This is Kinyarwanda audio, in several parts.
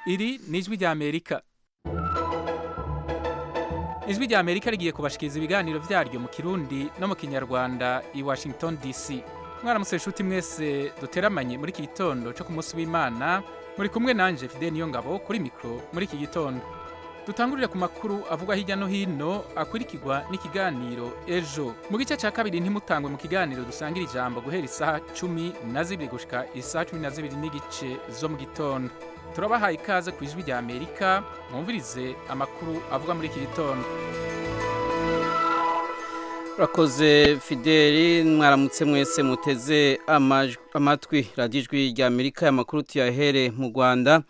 iri ni ijwi ry'amerika ijwi ry'amerika rigiye kubashikiriza ibiganiro byaryo mu kirundi no mu kinyarwanda i washington dc mwaramutse inshuti mwese duteramanye muri iki gitondo cyo ku munsi w'imana muri kumwe nanjye fide niyo ngabo kuri mikoro muri iki gitondo dutangurire ku makuru avugwa hirya no hino akurikirwa n'ikiganiro ejo mu gice cya kabiri ntimutangwe mu kiganiro dusangira ijambo guhera isaha cumi na zibiri gushika isaha cumi na zibiri n'igice zo mu gitondo turabahaye ikaze ku ijwi rya amerika mwumvirize amakuru avugwa muri iki gitondo urakoze fideli mwaramutse mwese muteze amatwi radiyo ijwi rya amerika amakuru tuyahere mu rwanda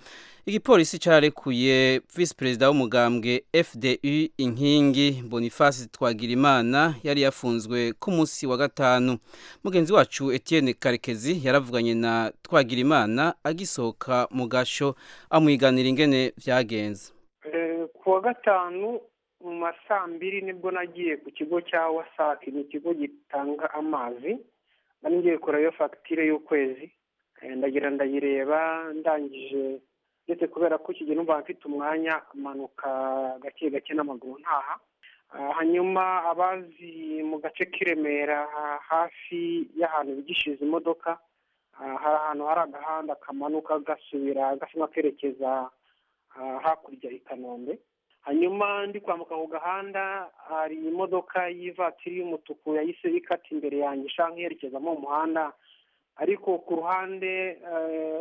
igipolisi cyarekuye visi perezida w'umugambwe fdu inkingi boniface twagirimana yari yafunzwe ku munsi wa gatanu mugenzi wacu etienne karekezi yaravuganye na twagirimana agisohoka mu gasho amwiganira ingene byagenze ku wa gatanu mu ma saa mbiri nibwo nagiye ku kigo cya wasake ni ikigo gitanga amazi ngiye kureba fagitire y'ukwezi ndagira ndayireba ndangije ndetse kubera ko iki gihe numva mfite umwanya amanuka gake gake n'amaguru ntaha hanyuma abazi mu gace k'iremera hafi y'ahantu bigishiza imodoka hari ahantu hari agahanda kamanuka gasubira gasa n'akerekeza hakurya i kanombe hanyuma ndi kwambuka ako gahanda hari imodoka y'ivatiri y'umutuku yahise ikata imbere yanjye ishaka nk'iyerekezamo umuhanda ariko ku ruhande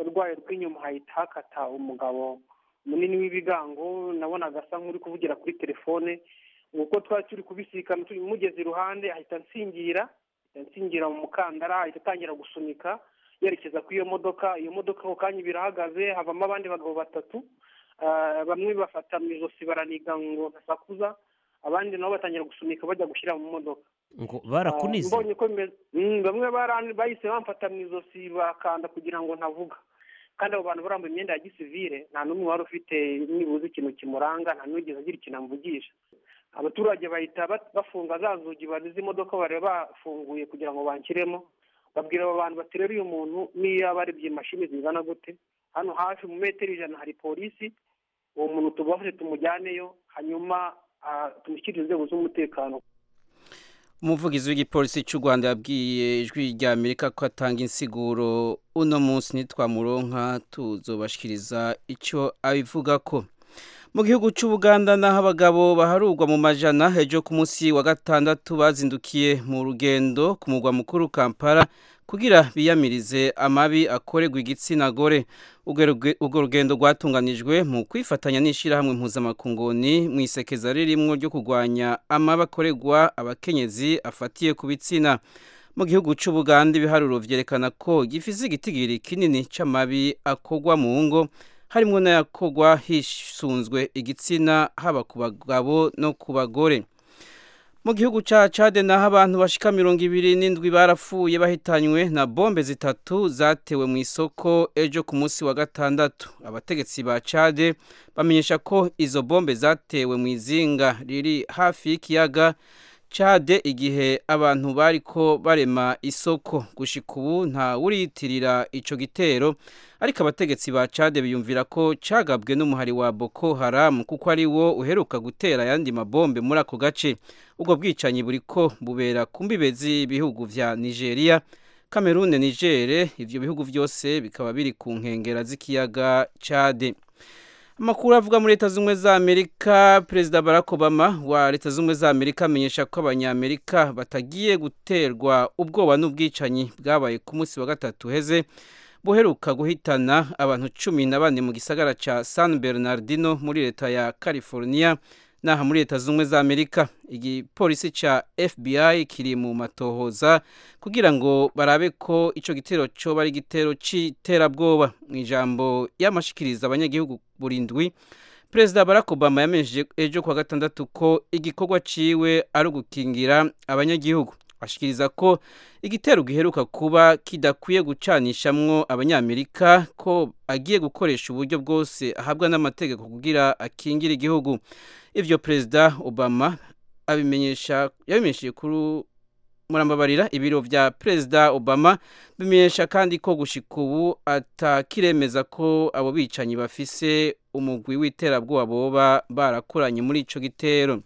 rwayo rw'inyuma hahita hakata umugabo munini w'ibigango nabonaga asa nk'uri kuvugira kuri telefone uko twari turi kubisikana turi mugeze iruhande ahita nsingira nsingira mu mukandara ahita atangira gusunika yerekeza kuri iyo modoka iyo modoka ako kanya birahagaze havamo abandi bagabo batatu bamwe bafata mu ijosi baraniga ngo ntasakuza abandi nabo batangira gusunika bajya gushyira mu modoka ngo barakunize bamwe bahise bamfata mu ijosi bakanda kugira ngo ntavuga kandi abo bantu barambuye imyenda ya gisivire nta n'umwe wari ufite nibuze ikintu kimuranga nta n'ugeze agira ikintu amvugisha abaturage bahita bafunga za nzugi imodoka bari bafunguye kugira ngo banshyiremo babwira abo bantu bateruriye umuntu niyo yaba arebye imashini zingana gute hano hafi mu metero ijana hari polisi uwo muntu tubafashe tumujyaneyo hanyuma tumushyirire inzego z'umutekano umuvugizi w'igipolisi cy'u rwanda yabwiye ijwi rya amerika ko atanga insiguro uno munsi ntitwamuronka tuzobashikiriza icyo abivuga ko mu gihugu cy'u buganda naho abagabo baharurwa mu majana ejo ku munsi wa gatandatu bazindukiye mu rugendo ku mugwa mukuru kampala kugira biyamirize amabi akorerwa igitsina gore urwo rugendo rwatunganijwe mu kwifatanya n'ishyirahamwe mpuzamakungoni mu isekeza ririmo ryo kurwanya amabi akorerwa abakenyezi afatiye ku bitsina mu gihugu cy'u buganda ibiharuro byerekana ko gifite igitigiri kinini cy'amabi akorwa mu ngo harimo n'ayakorwa hisunzwe igitsina haba ku bagabo no ku bagore mu gihugu cya Chade naho abantu bashika mirongo ibiri n'indwi barapfuye bahitanywe na bombe zitatu zatewe mu isoko ejo ku munsi wa gatandatu abategetsi ba Chade bamenyesha ko izo bombe zatewe mu izinga riri hafi y'ikiyaga Chade igihe abantu bariko barema isoko gushika ubu nta wuriyitirira ico gitero ariko abategetsi ba Chade biyumvira ko cagabwe n'umuhari wa Boko Haram kuko ari wo uheruka gutera ayandi mabombe muri ako gace ubwo bwicanyi buri ko bubera ku mbibe z'ibihugu bya nigeria kamerune nigere ibyo bihugu byose bikaba biri ku nkengera z'ikiyaga cade amakuru avuga muri leta z'ubumwe za amerika perezida barack obama wa leta z'ubumwe za amerika amenyesha ko abanyamerika batagiye guterwa ubwoba n'ubwicanyi bwabaye ku munsi wa gatatu heze buheruka guhitana abantu cumi na bane mu gisagara cya san bernardino muri leta ya california naha muri leta z'ubumwe za amerika igipolisi cya fbi kiri mu matohoza kugira ngo barabe ko icyo gitero cyoba ari igitero cy'iterabwoba mu ijambo y'amashikiriza abanyagihugu burindwi perezida barack obama yamenyesheje ejo kuwa gatandatu ko igikorwa ciwe ari ugukingira abanyagihugu ashikiriza ko igitero giheruka kuba kidakwiye gucanishamwo abanyamerika ko agiye gukoresha uburyo bwose ahabwa n'amategeko kugira akingire igihugu ibyo perezida obama abimenyesha yabimenyesheje kuri murambabarira ibiro bya perezida obama bimenyesha kandi ko gushika ubu atakiremeza ko abo bicanyi bafise umugwi w'iterabwoba boba barakoranye muri ico gitero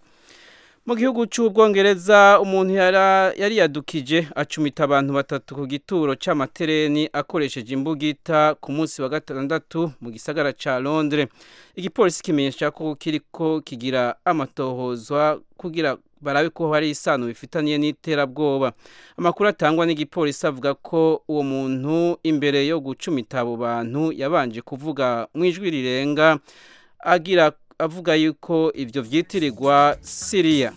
mu gihugu cy'ubwongereza umuntu yari yadukije acumita abantu batatu ku gituro cy'amatereni akoresheje imbugita ku munsi wa gatandatu mu gisagara cya londres igipolisi kimenyesha ko kiriko kigira amatohozwa kugira barabe ko hari isano bifitaniye n'iterabwoba amakuru atangwa n'igipolisi avuga ko uwo muntu imbere yo gucumita abo bantu yabanje kuvuga mu ijwi rirenga agira avuga yuko ibyo byitirirwa siriya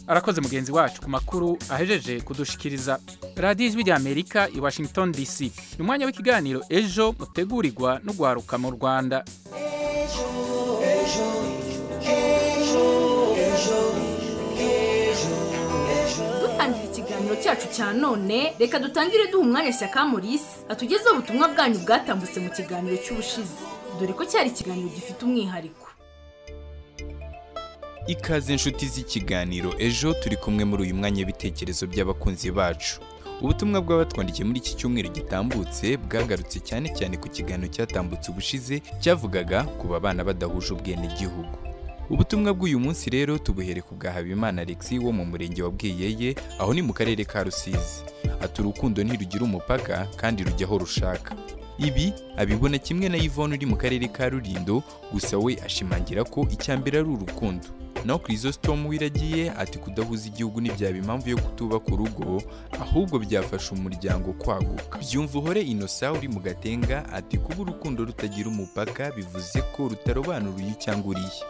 arakoze mugenzi wacu ku makuru ahejeje kudushikiriza radiyo ijwi ry'amerika i washington dc ni umwanya w'ikiganiro ejo mutegurirwa no guharuka mu rwanda dutangira ikiganiro cyacu cya none reka dutangire duha umwanya shyaka morisi atugezeho ubutumwa bwanyu bwatambutse mu kiganiro cy'ubushize dore ko cyari ikiganiro gifite umwihariko ikaze inshuti z'ikiganiro ejo turi kumwe muri uyu mwanya w'ibitekerezo by'abakunzi bacu ubutumwa bw'abatwandikiye muri iki cyumweru gitambutse bwagarutse cyane cyane ku kiganiro cyatambutse ubushize cyavugaga ku babana badahuje ubwenegihugu ubutumwa bw'uyu munsi rero tubuhere ku bwa habimana alexi wo mu murenge wa bwiyeye aho ni mu karere ka rusizi ati urukundo ntirugira umupaka kandi rujya aho rushaka ibi abibona kimwe na yvonne uri mu karere ka rurindo gusa we ashimangira ko icya mbere ari urukundo naho kirisositomu wiragiye ati kudahuza igihugu ntibyaba impamvu yo kutubaka urugo ahubwo byafasha umuryango kwaguka byumva uhore inosa uri mu gatenga ati kuba urukundo rutagira umupaka bivuze ko rutarobanura uyu cyangwa uriya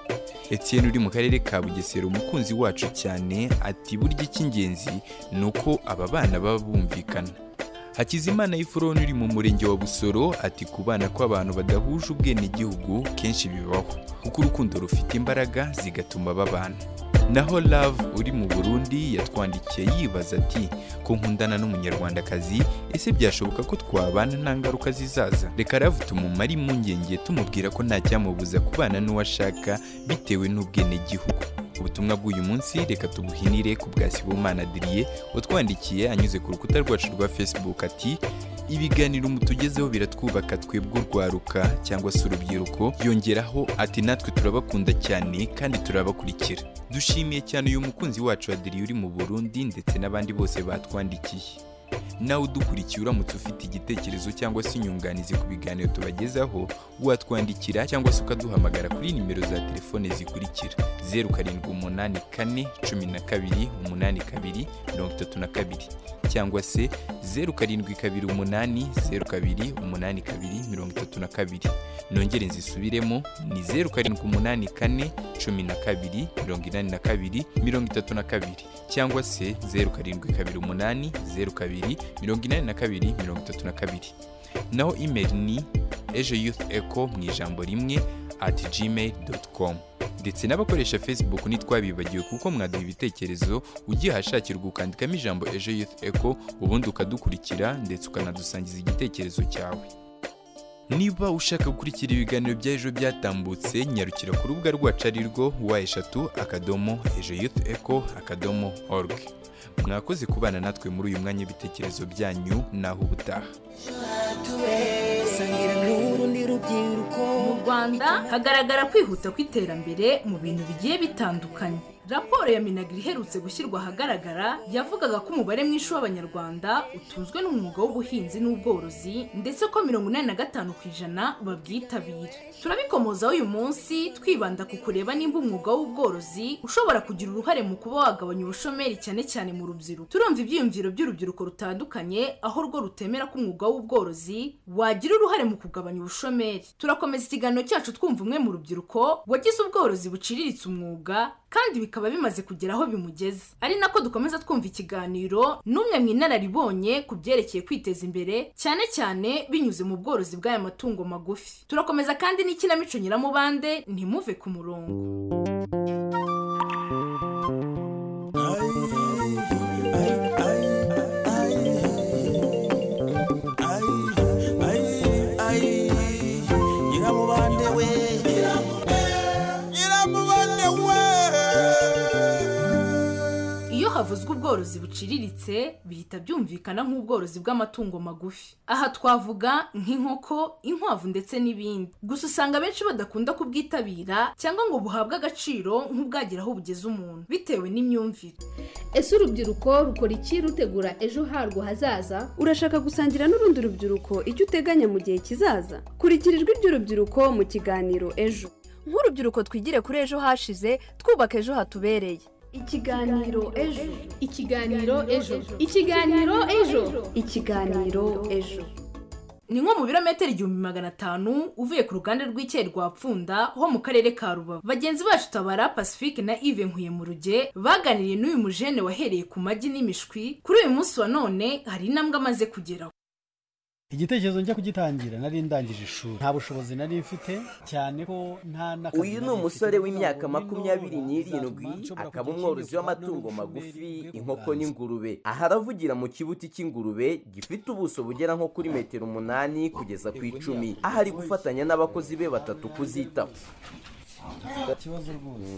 Etienne uri mu karere ka bugesera umukunzi wacu cyane ati burya icy'ingenzi ni uko aba bana baba bumvikana hakizimana y'ifuroni uri mu murenge wa busoro ati ku bana kw'abantu badahuje ubwenegihugu kenshi bibaho kuko urukundo rufite imbaraga zigatuma babana naho love uri mu burundi yatwandikiye yibaza ati ko nkundana n'umunyarwandakazi ese byashoboka ko twabana nta ngaruka zizaza reka love tumumare impungenge tumubwira ko nta cyamubuza kubana n'uwo ashaka bitewe n'ubwenegihugu ubutumwa bw'uyu munsi reka tubuhinire ku bwa sibomana adiriye watwandikiye anyuze ku rukuta rwacu rwa facebook ati ibiganiro mutugezeho biratwubaka twebwe urwaruka cyangwa se urubyiruko yongeraho ati natwe turabakunda cyane kandi turabakurikira dushimiye cyane uyu mukunzi wacu adiriye uri mu burundi ndetse n'abandi bose batwandikiye nawe udukurikiye uramutse ufite igitekerezo cyangwa se inyunganizi ku biganiro tubagezaho watwandikira cyangwa se ukaduhamagara kuri nimero za telefone zikurikira zeru karindwi umunani kane cumi na kabiri umunani kabiri mirongo itatu na kabiri cyangwa se zeru karindwi kabiri umunani zeru kabiri umunani kabiri mirongo itatu na kabiri nongere nzisubiremo ni zeru karindwi umunani kane cumi na kabiri mirongo inani na kabiri mirongo itatu na kabiri cyangwa se zeru karindwi kabiri umunani zeru kabiri mirongo inani na kabiri mirongo itatu na kabiri naho imeri ni ejo yuth eco mu ijambo rimwe ati gmail doti komu ndetse n'abakoresha facebook ntitwabibagiwe kuko mwaduha ibitekerezo ugiye ahashakirwa ukandikamo ijambo ejo youth eco ubundi ukadukurikira ndetse ukanadusangiza igitekerezo cyawe niba ushaka gukurikira ibiganiro bya ejo byatambutse nyarukira ku rubuga rwacu ari rwo wa eshatu akadomo ejo yuth eco akadomo org mwakoze kubana natwe muri uyu mwanya w'ibitekerezo byanyu naho ubutaha mu rwanda hagaragara kwihuta kw'iterambere mu bintu bigiye bitandukanye raporo ya minagiri iherutse gushyirwa ahagaragara yavugaga ko umubare mwinshi w'abanyarwanda utunzwe n'umwuga w'ubuhinzi n'ubworozi ndetse ko mirongo inani na gatanu ku ijana babwitabira turabikomozaho uyu munsi twibanda ku kureba nimba umwuga w'ubworozi ushobora kugira uruhare mu kuba wagabanya ubushomeri cyane cyane mu rubyiruko turumva ibyiyumviro by'urubyiruko rutandukanye aho rwo rutemera ko umwuga w'ubworozi wagira uruhare mu kugabanya ubushomeri turakomeza ikiganiro cyacu twumva umwe mu rubyiruko wagize ubworozi buciriritse umwuga kandi bikaba bimaze kugera aho bimugeze ari nako dukomeza twumva ikiganiro n'umwe mu inararibonye ku byerekeye kwiteza imbere cyane cyane binyuze mu bworozi bw'aya matungo magufi turakomeza kandi n'ikinamico nyiramubande ntimuve ku murongo nyiramubande we nyiramubande we iyo iyo havuzwe ubworozi buciriritse bihita byumvikana nk'ubworozi bw'amatungo magufi aha twavuga nk'inkoko inkwavu ndetse n'ibindi gusa usanga benshi badakunda kubwitabira cyangwa ngo buhabwe agaciro nk'ubwagira aho bugeze umuntu bitewe n'imyumvire ese urubyiruko rukora iki rutegura ejo harwo hazaza urashaka gusangira n'urundi rubyiruko icyo uteganya mu gihe kizaza kurikira ijwi ry'urubyiruko mu kiganiro ejo nk'urubyiruko twigire kuri ejo hashize twubaka ejo hatubereye ikiganiro ejo ikiganiro ejo ikiganiro ejo ikiganiro ejo ni nko mu birometero igihumbi magana atanu uvuye ku ruganda rw'icyayi rwa pfunda ho mu karere ka rubavu bagenzi bacu tabara pacifique na ive nkuye mu ruge baganiriye n'uyu mujene wahereye ku magi n'imishwi kuri uyu munsi wa none hari intambwe amaze kugeraho igitekerezo njya kugitangira nari ndangije ishuri nta bushobozi nari mfite cyane ko nta n'akazi uyu ni umusore w'imyaka makumyabiri n'irindwi akaba umworozi w'amatungo magufi inkoko n'ingurube aha aravugira mu kibuti cy'ingurube gifite ubuso bugera nko kuri metero umunani kugeza ku icumi aho ari gufatanya n'abakozi be batatu kuzitaho ikibazo rwose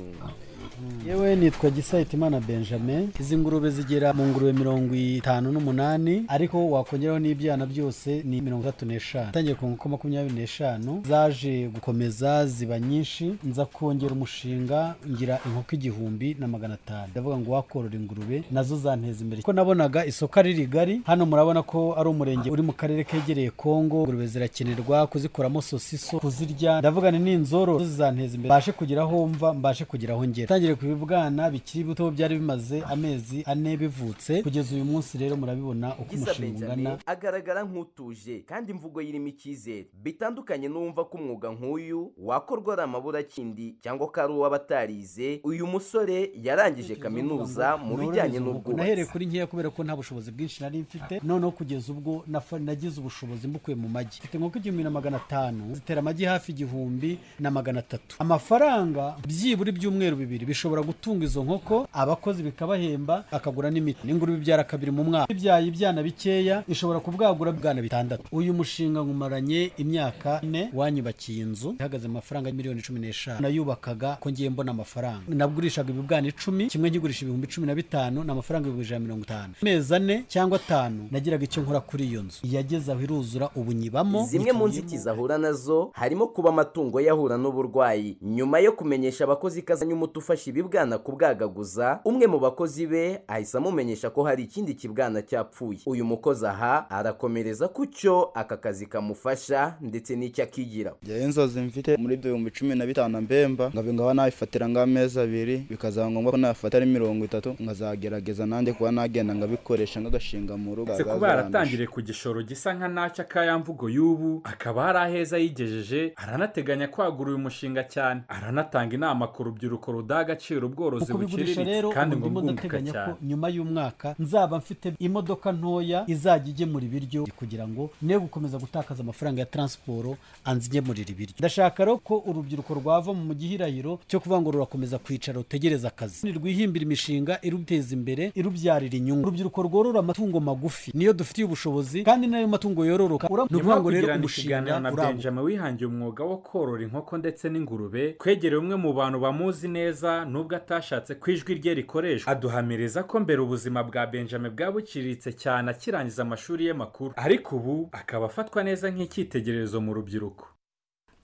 yewe nitwa gisayitimana benjamin izi ngurube zigera mu ngurube mirongo itanu n'umunani ariko wakongeraho n'ibyana byose ni mirongo itatu n'eshanu utangiye ku nkoko makumyabiri n'eshanu zaje gukomeza ziba nyinshi nza kongera umushinga ngira inkoko igihumbi na magana atanu ndavuga ngo wakorora ingurube nazo zanteza imbere kuko nabonaga isoko ari rigari hano murabona ko ari umurenge uri mu karere kegereye kongo ingurube zirakenerwa kuzikoramo sosiso kuzirya ndavuga ni n'inzoro zizanteza imbere mbashe kugira aho mva mbashe kugira aho ngera tangire ku bibwana bikiri bito byari bimaze amezi ane bivutse kugeza uyu munsi rero murabibona uko umushinga ungana agaragara nk'utuje kandi imvugo irimo icyizere bitandukanye n'uwumva ko umwuga nk'uyu wakorwa ari amaburakindi cyangwa ko ari uw'abatarize uyu musore yarangije kaminuza mu bijyanye n'ubwubatsi nahereye kuri nkeya kubera ko nta bushobozi bwinshi nari mfite noneho kugeza ubwo nafa- nagize ubushobozi mbukuye mu magi mfite inkoko igihumbi na magana atanu zitera amagi hafi igihumbi na magana atatu amafaranga byibura ibyumweru bibiri bishobora gutunga izo nkoko abakozi bikabahemba akagura n'imiti n'ingurube ibyara kabiri mu mwaka ibyaye ibyana bikeya ishobora kubwagura ibwana bitandatu uyu mushinga nkumaranye imyaka ine wanyubakiye inzu ihagaze amafaranga miliyoni cumi n'eshanu nayubakaga ko ngiye mbona amafaranga nagurishaga ibibwana icumi kimwe nkigurisha ibihumbi cumi na bitanu ni amafaranga ibihumbi ijana na mirongo itanu amezi ane cyangwa atanu nagiraga icyo nkora kuri iyo nzu yageze aho iruzura ubu nyibamo zimwe mu nzitizi ahura nazo harimo kuba amatungo yahura n'uburwayi nyuma yo kumenyesha abakozi ko azanye umuti ufasha ibibwana kubwagaguza umwe mu bakozi be ahise amumenyesha ko hari ikindi kibwana cyapfuye uyu mukozi aha arakomereza ku cyo aka kazi kamufasha ndetse n'icyo akigira njyewe inzozi mfite muri ibyo bihumbi cumi na bitanu mbemba nkaba ngaba nabifatira nk'amezi abiri bikazaba ngombwa ko nabifata ari mirongo itatu nkazagerageza nanjye kuba nagenda nkabikoresha nk'agashinga mu rugo uretse kuba yaratangiriye ku gishoro gisa nka nacyo akayamvugo y'ubu akaba hari aheza yigejeje aranateganya kwagura uyu mushinga cyane aranatanga inama ku rubyiruko rudaha agaciro ubworozi mu kubigurisha rero buciriritse kandi ngo ubu bwunguka ndateganya ko cyane nyuma y'umwaka nzaba mfite imodoka ntoya izajya igemura ibiryo kugira ngo ne gukomeza gutakaza amafaranga ya taransiporo anze igemurira ibiryo ndashaka rero ko urubyiruko rwava mu gihirahiro cyo kuvuga ngo rurakomeza kwicara rutegereza akazi nirwihimbira imishinga iruteza imbere irubyarira inyungu urubyiruko rworora amatungo magufi niyo dufitiye ubushobozi kandi n'ayo matungo yororoka uramutse nyuma uvuga yo ngo rero kugirana umushinga ikiganiro na uraguka benjamin wihangiye umwuga wo korora inkoko ndetse n'ingurube twegereye umwe mu bantu bamuzi neza nubwo atashatse ko ijwi rye rikoreshwa aduhamiriza ko mbere ubuzima bwa benjamin bwabukiriritse cyane akirangiza amashuri ye makuru ariko ubu akaba afatwa neza nk'icyitegererezo mu rubyiruko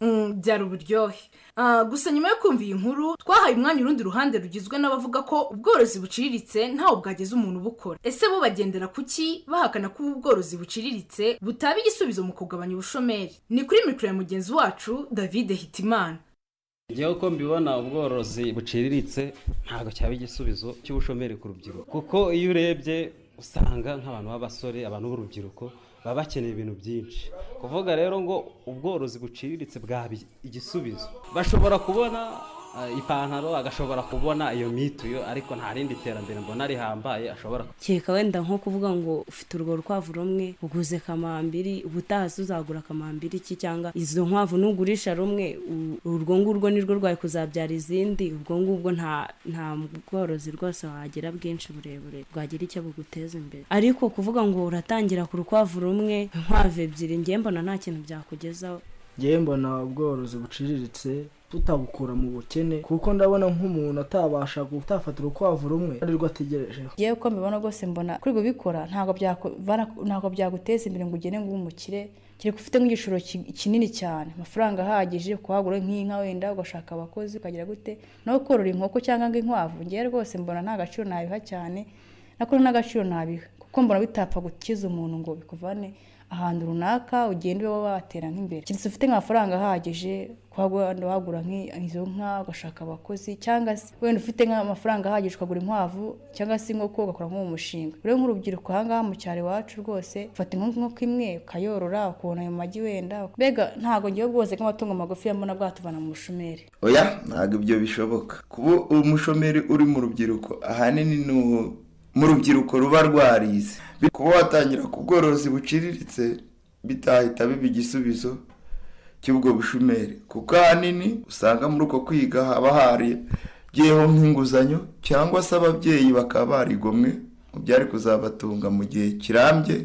Mm, byari uburyohe Ah, gusa nyuma yo kumva iyi nkuru twahaye umwanya urundi ruhande rugizwe n'abavuga ko ubworozi buciriritse ntawe bwageza umuntu bukora ese bo bagendera ku ki bahakana ko ubu bworozi buciriritse butaba igisubizo mu kugabanya ubushomeri ni kuri mikoro ya mugenzi wacu david hitimana ngewe uko mbibona ubworozi buciriritse ntabwo cyaba igisubizo cy'ubushomeri ku rubyiruko kuko iyo urebye usanga nk'abantu b'abasore abantu b'urubyiruko baba bakeneye ibintu byinshi kuvuga rero ngo ubworozi buciriritse bwaba igisubizo bashobora kubona eh, ipantaro agashobora kubona iyo mituyo ariko nta rindi terambere mbona rihambaye ashobora kereka wenda nko kuvuga ngo ufite urwo rukwavu rumwe uguze kamambiri ubutaha se uzagura kamambiri iki cyangwa izo nkwavu nugurisha rumwe u- urwo ngurwo nirwo rwari kuzabyara izindi ubwo ngubwo nta nta bworozi rwose wagira bwinshi burebure bwagira icyo buguteza imbere ariko kuvuga ngo uratangira ku rukwavu rumwe inkwavu ebyiri njye mbona nta kintu byakugezaho ngewe mbona ubworozi buciriritse tutabukura mu bukene kuko ndabona nk'umuntu atabasha gutafata urukwavu rumwe ariwe ategerejeho ngewe uko mbibona rwose mbona kuri bikora ntabwo byakuvana ntabwo byaguteza imbere ngo ugene ngo ube umukire kereka ufite nk'igishoro ki- kinini cyane amafaranga ahagije kuhagura nk'inka wenda ugashaka abakozi ukagira gute nawe korora inkoko cyangwa ngo inkwavu ngewe rwose mbona nta gaciro nabiha cyane nakora n'agaciro nabiha kuko mbona bitapfa gukiza umuntu ngo bikuvane ahantu runaka ugenda ube watera nk'imbere keretse ufite nk'amafaranga ahagije kuhagura wagura nk'izo nka ugashaka abakozi cyangwa se wenda ufite nk'amafaranga ahagije ukagura inkwavu cyangwa se inkoko ugakora nk'uwo mushinga rero nk'urubyiruko ahangaha mu cyaro iwacu rwose ufata inkoko inkoko imwe ukayorora ukabona ayo magi wenda mbega ntabwo ngewe bwose nk'amatungo magufi mbona bwatuvana mu bushomeri oya ntabwo ibyo bishoboka kuba umushomeri uri mu rubyiruko ahanini ni u- mu rubyiruko ruba rwarize kuba watangira ku bworozi buciriritse bitahita biba igisubizo cy'ubwo bushomeri kuko ahanini usanga muri uko kwiga haba hariyeho nk'inguzanyo cyangwa se ababyeyi bakaba barigomwe mu byari kuzabatunga mu gihe kirambye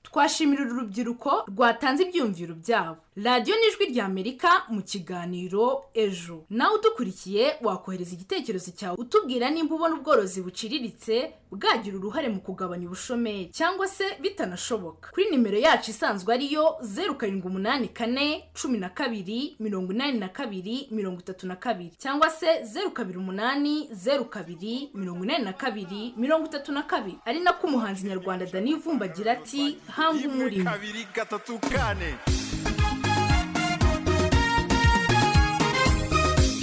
twashimira uru rubyiruko rwatanze ibyiyumviro byabo radiyo ni ijwi ry'amerika mu kiganiro ejo nawe udukurikiye wakohereza igitekerezo cyawe utubwira nimba ubona ubworozi buciriritse bwagira uruhare mu kugabanya ubushomeri cyangwa se bitanashoboka kuri nimero yacu isanzwe ariyo zeru karindwi umunani kane cumi na kabiri mirongo inani na kabiri mirongo itatu na kabiri cyangwa se zeru kabiri umunani zeru kabiri mirongo inani na kabiri mirongo itatu na kabiri ari nako umuhanzi nyarwanda dani vumba agira ati hanga umurimo kabiri gatatu kane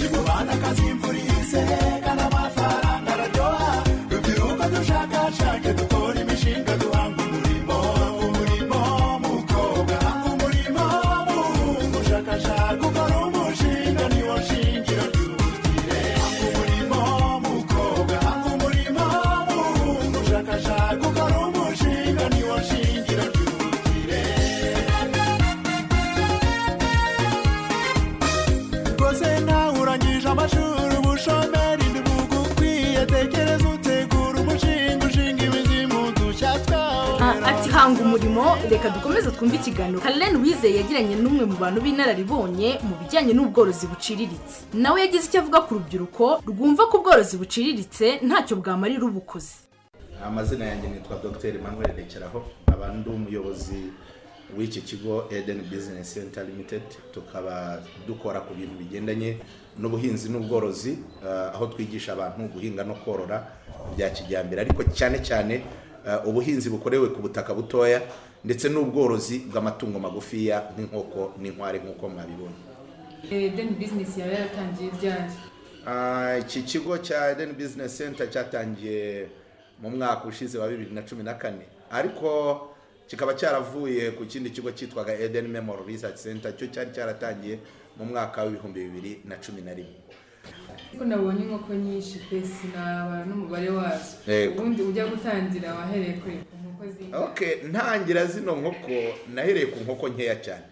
imubana akazimvura ihise kandi amafaranga araryoha rubyiruko dushakashake dukora imishinga duhanga umurimo hanga umurimo mukobwa hanga umurimo muhungu ushakashaka ukora umushinga niwo shingiro ry'ubukire hanga umurimo mukobwa hanga umurimo muhungu ushakashaka ukora umushinga niwo shingiro ry'ubukire rwose nawe urangije amashuri ubushomeri ntibugukwiye tekereza utegura umushinga ushinga imizimu dushya twawe Ah, ati hanga umurimo reka dukomeze twumve ikiganiro karen wizeye yagiranye n'umwe mu bantu b'inararibonye mu bijyanye n'ubworozi buciriritse nawe yagize icyo avuga ku rubyiruko rwumva ko ubworozi buciriritse ntacyo bwamarira ubukozi amazina yanjye nitwa dr emmanuel rekeraho nkaba ndi umuyobozi w'iki kigo eden business center limited tukaba dukora ku bintu bigendanye n'ubuhinzi n'ubworozi eh, aho twigisha abantu guhinga no korora bya kijyambere ariko cyane cyane eh, ubuhinzi bukorewe ku butaka butoya ndetse n'ubworozi bw'amatungo magufiya nk'inkoko n'inkware nk'uko mwabibonye deni bizinesi yaba yaratangiye ryari Ah, iki kigo cya Eden Business Center cyatangiye mu mwaka ushize wa bibiri na cumi na kane ariko kikaba cyaravuye ku kindi kigo cyitwaga Eden Memorial Research Center cyo cyari cyaratangiye mu mwaka w'ibihumbi bibiri na cumi na rimwe kuko nabonye inkoko nyinshi pe sinaba n'umubare wazo Yego. ubundi ujya gutangira wahereye kuri inkoko z'inka okay ntangira zino nkoko nahereye ku nkoko nkeya cyane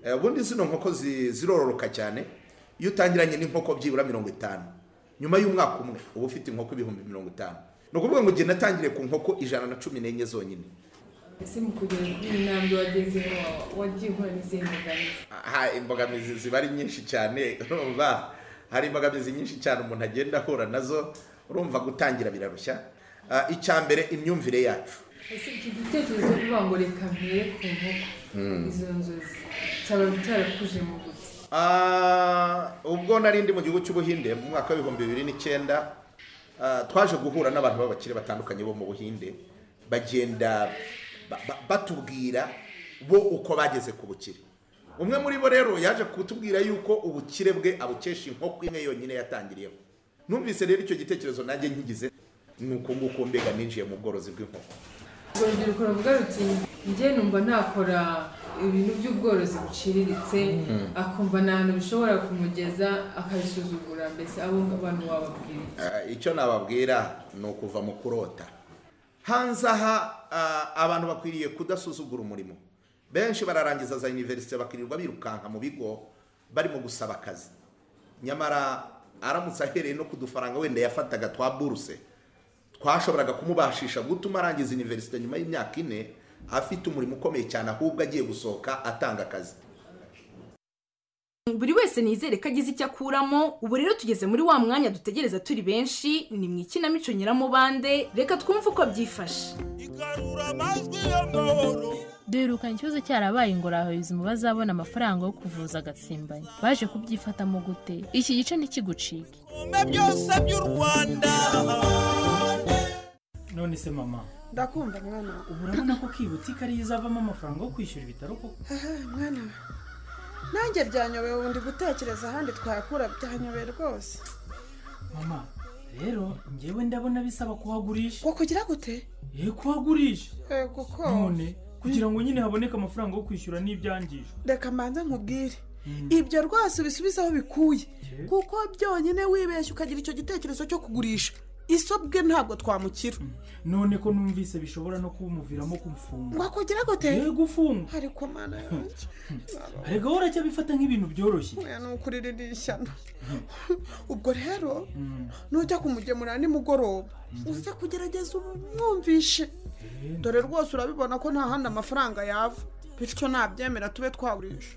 Eh, ubundi zino nkoko zi- zirororoka cyane iyo utangiranye n'inkoko byibura mirongo itanu nyuma y'umwaka umwe uba ufite inkoko ibihumbi mirongo itanu ni ukuvuga ngo igihe natangiriye ku nkoko ijana na cumi n'enye zonyine ese mu kugera kuri iyi ntambwe wagezeho wagiye uhura n'izihe mbogamizi aha imbogamizi ziba ari nyinshi cyane urumva hari imbogamizi nyinshi cyane umuntu agenda ahura nazo urumva gutangira birarushya Ah, icya mbere imyumvire yacu ese iki gitekerezo cyo kuvuga ngo reka mpere ku nkoko Mm. izo nzozi cyaba cyarakuje mu gute Ah, ubwo nari ndi mu gihugu cy'ubuhinde mu mwaka w'ibihumbi bibiri n'icyenda ah, twaje guhura n'abantu b'abakire batandukanye bo mu buhinde bagenda ba- ba- batubwira bo uko bageze ku bukire umwe muri bo rero yaje kutubwira yuko ubukire bwe abukesha inkoko imwe yonyine yatangiriyeho numvise rero icyo gitekerezo nanjye nkigize ni uko nguko mbega ninjiye mu bworozi bw'inkoko urwo rubyiruko ruvuga ruti njye numva ntakora ibintu by'ubworozi buciriritse Mm. akumva nta hantu bishobora kumugeza akabisuzugura mbese abo abantu bababwira Eh, icyo nababwira ni ukuva mu kurota hanze aha ah, abantu bakwiriye kudasuzugura umurimo benshi bararangiza za univerisite bakirirwa birukanka mu bigo barimo gusaba akazi nyamara aramutse ahereye no ku dufaranga wenda yafataga twa buruse twashoboraga kumubashisha gutuma arangiza univerisite nyuma y'imyaka ine afite umurimo ukomeye cyane ahubwo agiye gusohoka atanga akazi buri wese nizere ko agize icyo akuramo ubu rero tugeze muri wa mwanya dutegereza turi benshi ni mu ikinamico nyiramubande reka twumve uko byifashe duherukanye ikibazo cyarabaye ingora abayobozi bazabona amafaranga yo kuvuza agatsimbanye baje kubyifatamo gute iki gice ntikigucike byose by'u rwanda none se mama ndakumva mwana we ubu urabona ko kibutse ko ariyo izavamo amafaranga yo kwishyura ibitaro koko Aha, mwana we nanjye byanyobeye ubu ndi gutekereza ahandi twakura byanyobeye rwose mama rero ngewe ndabona bisaba kuhagurisha wakugira gute ye kuhagurisha yego ko none kugira ngo nyine haboneke amafaranga yo kwishyura n'ibyangije reka mbanza nkubwire ibyo rwose ubisubize aho bikuye kuko byonyine wibeshya ukagira icyo gitekerezo cyo kugurisha isobwe ntabwo twamukira none ko numvise bishobora no kumuviramo kumfunga wakugira gute yego ufunga ariko mana yanjye rega wowe uracyabifata nk'ibintu byoroshye oya ni ukuririra ishyano ubwo rero nujya kumugemurira nimugoroba uze kugerageza umwumvishe dore rwose urabibona ko nta handi amafaranga yava bityo nabyemera tube twagurisha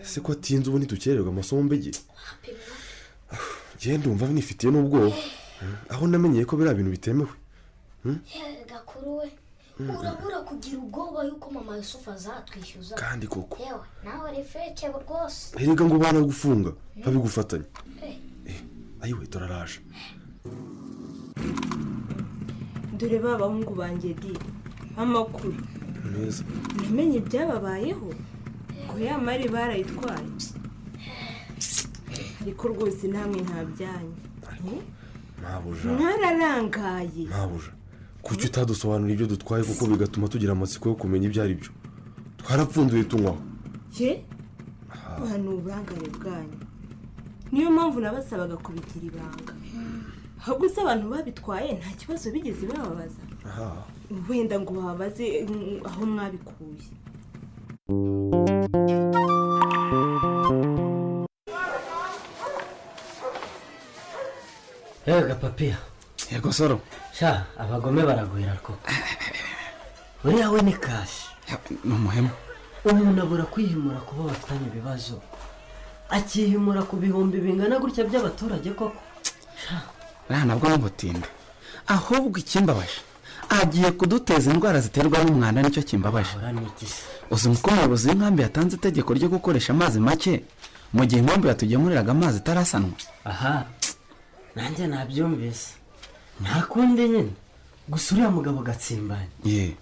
se ko atinze ubu ntitukererwa amasomo mbege genda umva nifitiye n'ubwoba Hmm, aho namenyeye ko biriya bintu bitemewe Hmm? gakuru we Mm. urabura kugira ubwoba yuko mama yusufu azatwishyuza Kandi koko. yewe nawe refeke rwose erega ngo ubana gufunga babigufatanya ayiwe turaraje dore ba bahungu banjye di amakuru neza namenye ibyababayeho ngo ya mari barayitwaye ariko rwose namwe nta byanyu ntabuja mwararangaye ntabuja kuki utadusobanurira ibyo dutwaye kuko bigatuma tugira amatsiko yo kumenya ibyo ari byo twarapfunduye tunywaho ye ni uburangare bwanyu niyo mpamvu nabasabaga kubigira ibanga ahubwo se abantu babitwaye nta kibazo bigeze bababaza aha wenda ngo babaze mm, aho mwabikuye rega papiya yego soro sha abagome baragwira koko uriya we ni kashi ni umuhemu umuntu abura kwihimura kuba bafitanye ibibazo akihimura ku bihumbi bingana gutya by'abaturage koko uriya nabwo n'ubutinde ahubwo ikimbabaje agiye kuduteza indwara ziterwa n'umwanda nicyo kimbabaje uzi uko umuyobozi w'inkambi yatanze itegeko ryo gukoresha amazi make mu gihe inkambi yatugemuriraga amazi itarasanwa aha nanjye nabyumvise nta kundi nyine gusa uriya mugabo gatsimbanye ye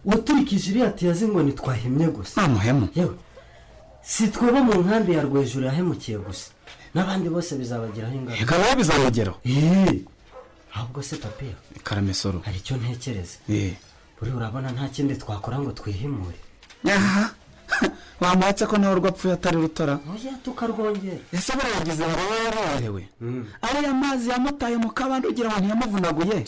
waturikije iriya tiyazi ngo ntitwahemye gusa nta muhemu yewe si twaba mu nkambi ya rwejuru yahemukiye gusa n'abandi bose bizabagiraho ingaruka Reka nawe bizabageraho. Eee. ahubwo se papiya karamesoro hari icyo ntekereza ye buri urabona nta kindi twakora ngo twihimure aha bamuhatse ko nawe urwapfuye atari rutara oya tukarwongera ese barayagize baraba yarabarewe Mm. ariya mazi yamutaye mu kabande ugira ngo ntiyamuvunaguye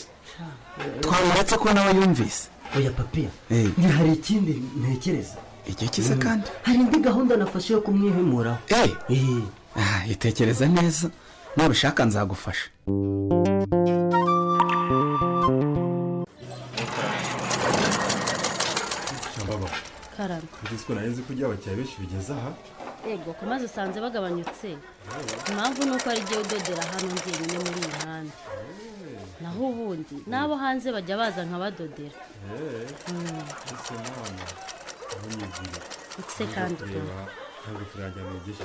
twamuhatse ko nawe yumvise oya papiya Eee. ni hari ikindi ntekereza igihe kize Mm. kandi hari indi gahunda nafashe yo kumwihimuraho eee itekereza neza nubishaka nzagufasha Shababa, karame uzi ko nari nzi ko ujya abakiriya benshi bigeze aha ego ku mazi usanze bagabanyutse impamvu ni uko ari igihe udodera hano njyenyine muri iyi mihanda naho ubundi n'abo hanze bajya baza nkabadodera eee Mm. ese mwana aho nyigira Ese kandi kureba ntabwo turajya bigejeje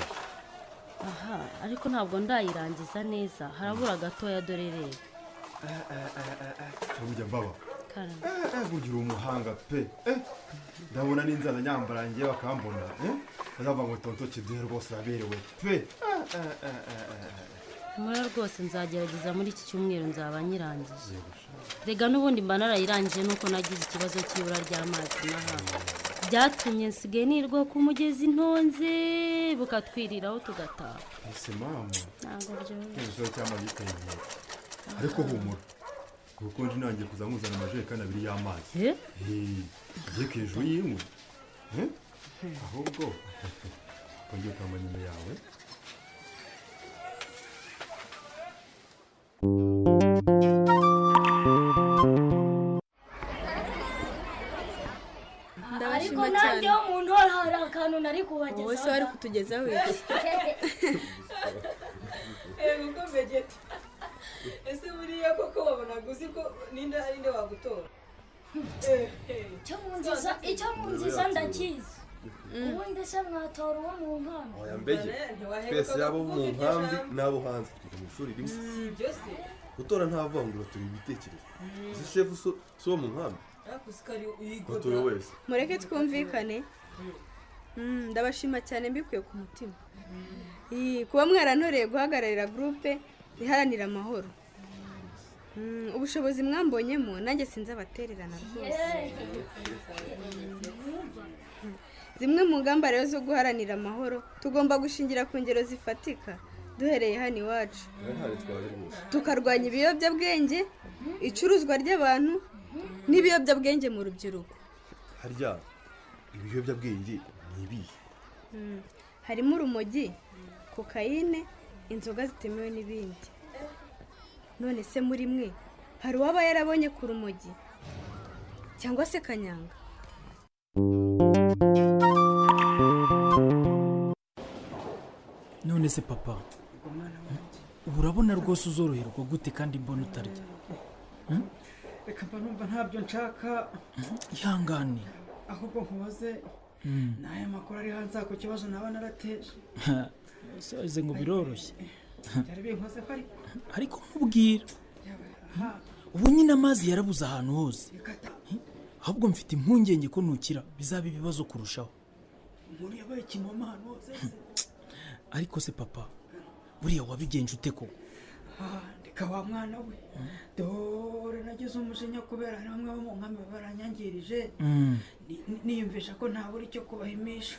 aha ariko ntabwo ndayirangiza neza harabura gatoya dore rero cyangwa mbaba karame eee burya uri umuhanga pe eh ndabona n'inzara nyambara njye bakambona eh bazavuga ngo tonto kiduhe rwose uraberewe pe Eh, eh, eh, eh, eh, eh. muri rwose nzagerageza muri iki cyumweru nzaba nyirangije rega n'ubundi mba narayirangije nuko nagize ikibazo cy'ibura ry'amazi n'ahandi byatumye nsigaye nirwa ku mugezi ntonze bukatwiriraho tugataha ese mama ntabwo byoroshye ikibazo cy'amazi giteye inkeke ariko humura kuko ndi nangiye kuza nkuzana amajerekani abiri y'amazi Eh? Eh, agiye ku hejuru y'imwe Eh? ahubwo wongeye ukamba nyuma yawe ariko bari kubagezaho wowe se wari kutugezaho iki yego ko mbegeti ese buriya koko wabonaga uzi ko ninde ari nde wagutora icyo mu nziza icyo mu nziza ndakizi ubundi se mwatora uwo mu nkano oya mbege twese yaba abo mu nkambi n'abo hanze twiga mu ishuri rimwe ibyo se gutora nta vangura turi ibitekerezo uzi shefu so- si uwo mu nkambi yakuzikari watowe wese mureke twumvikane Mm, ndabashima cyane mbikuye ku mutima Ii, kuba mwarantoreye guhagararira gurupe iharanira amahoro Mm, ubushobozi mwambonyemo nanjye sinzi abatererana rwose zimwe mu ngamba rero zo guharanira amahoro tugomba gushingira ku ngero zifatika duhereye hano iwacu ntihari twaje rwose tukarwanya ibiyobyabwenge icuruzwa ry'abantu n'ibiyobyabwenge mu rubyiruko harya ibiyobyabwenge ni ibihe Mm. harimo urumogi kokayine inzoga zitemewe n'ibindi none se muri mwe hari uwaba yarabonye ku rumogi cyangwa se kanyanga none se papa ubu urabona rwose uzoroherwa gute kandi mbona utarya reka mba numva ntabyo nshaka ihangane ahubwo nkubaze Mm. ni aya makuru ari hanze aha ku kibazo naba narateje saze ngo biroroshye byari binkozeho ariko ariko nkubwira ubu nyine amazi yarabuze ahantu hose ahubwo mfite impungenge ko nukira bizaba ibibazo kurushaho umuntu yabaye ikimoma ahantu hose se. ariko se papa buriya wabigenje ute koko Ah, reka wa mwana we dore nagize umujinya kubera hari bamwe bo mu nkambi baranyangirije Mm. Ni- ni- niyumvisha ko ntabura icyo kubahimisha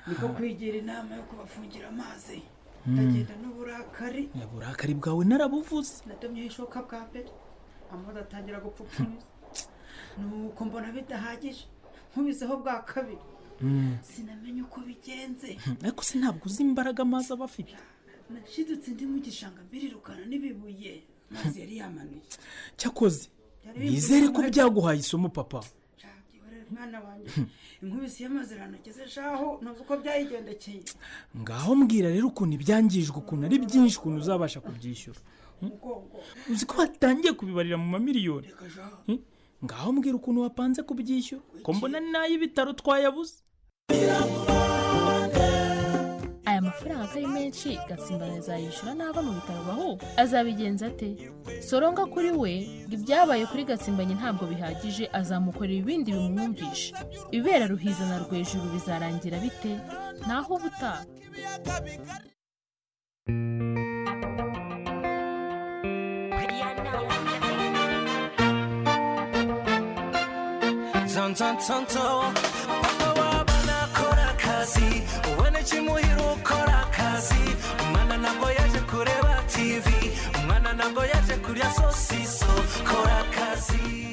niko kwigira inama yo kubafungira amazi Mm. ndagenda n'uburakari Ya, uburakari bwawe narabuvuze nadomyeho ishoka bwa mbere amazi atangira gupfupfumiza nuko mbona bidahagije nkubizeho bwa kabiri Mm. sinamenye uko bigenze ariko se ntabwo uzi imbaraga amazi aba afite nashidutse ndi mu gishanga mbirirukana n'ibibuye amazi yari yamanuye cyakoze nizere ko byaguhaye isomo papa Urareba mwana wanjye inkubisi y'amazi iranogeze shaho ntuzi uko byayigendekeye ngaho mbwira rero ukuntu ibyangijwe ukuntu ari byinshi ukuntu uzabasha kubyishyura Mm. umugongo uzi ko batangiye kubibarira mu mamiliyoni Mm. ngaho mbwira ukuntu wapanze kubyishyura ko mbona ni n'ay'ibitaro twayabuze aya mafaranga atari menshi gatsimbaraza azayishyura nava mu bitaro aho azabigenza ate soronga kuri we ngo ibyabaye kuri gatsimbanye ntabwo bihagije azamukorera ibindi bimwumvisha ibibera ruhiza na rwejuru bizarangira bite naho ubutaha nzanzanzanzo papa wabana akora akazi wowe n'ikimuhira ukora akazi umwana ntabwo yaje kureba tivi umwana ntabwo yaje kurya sosiso kora akazi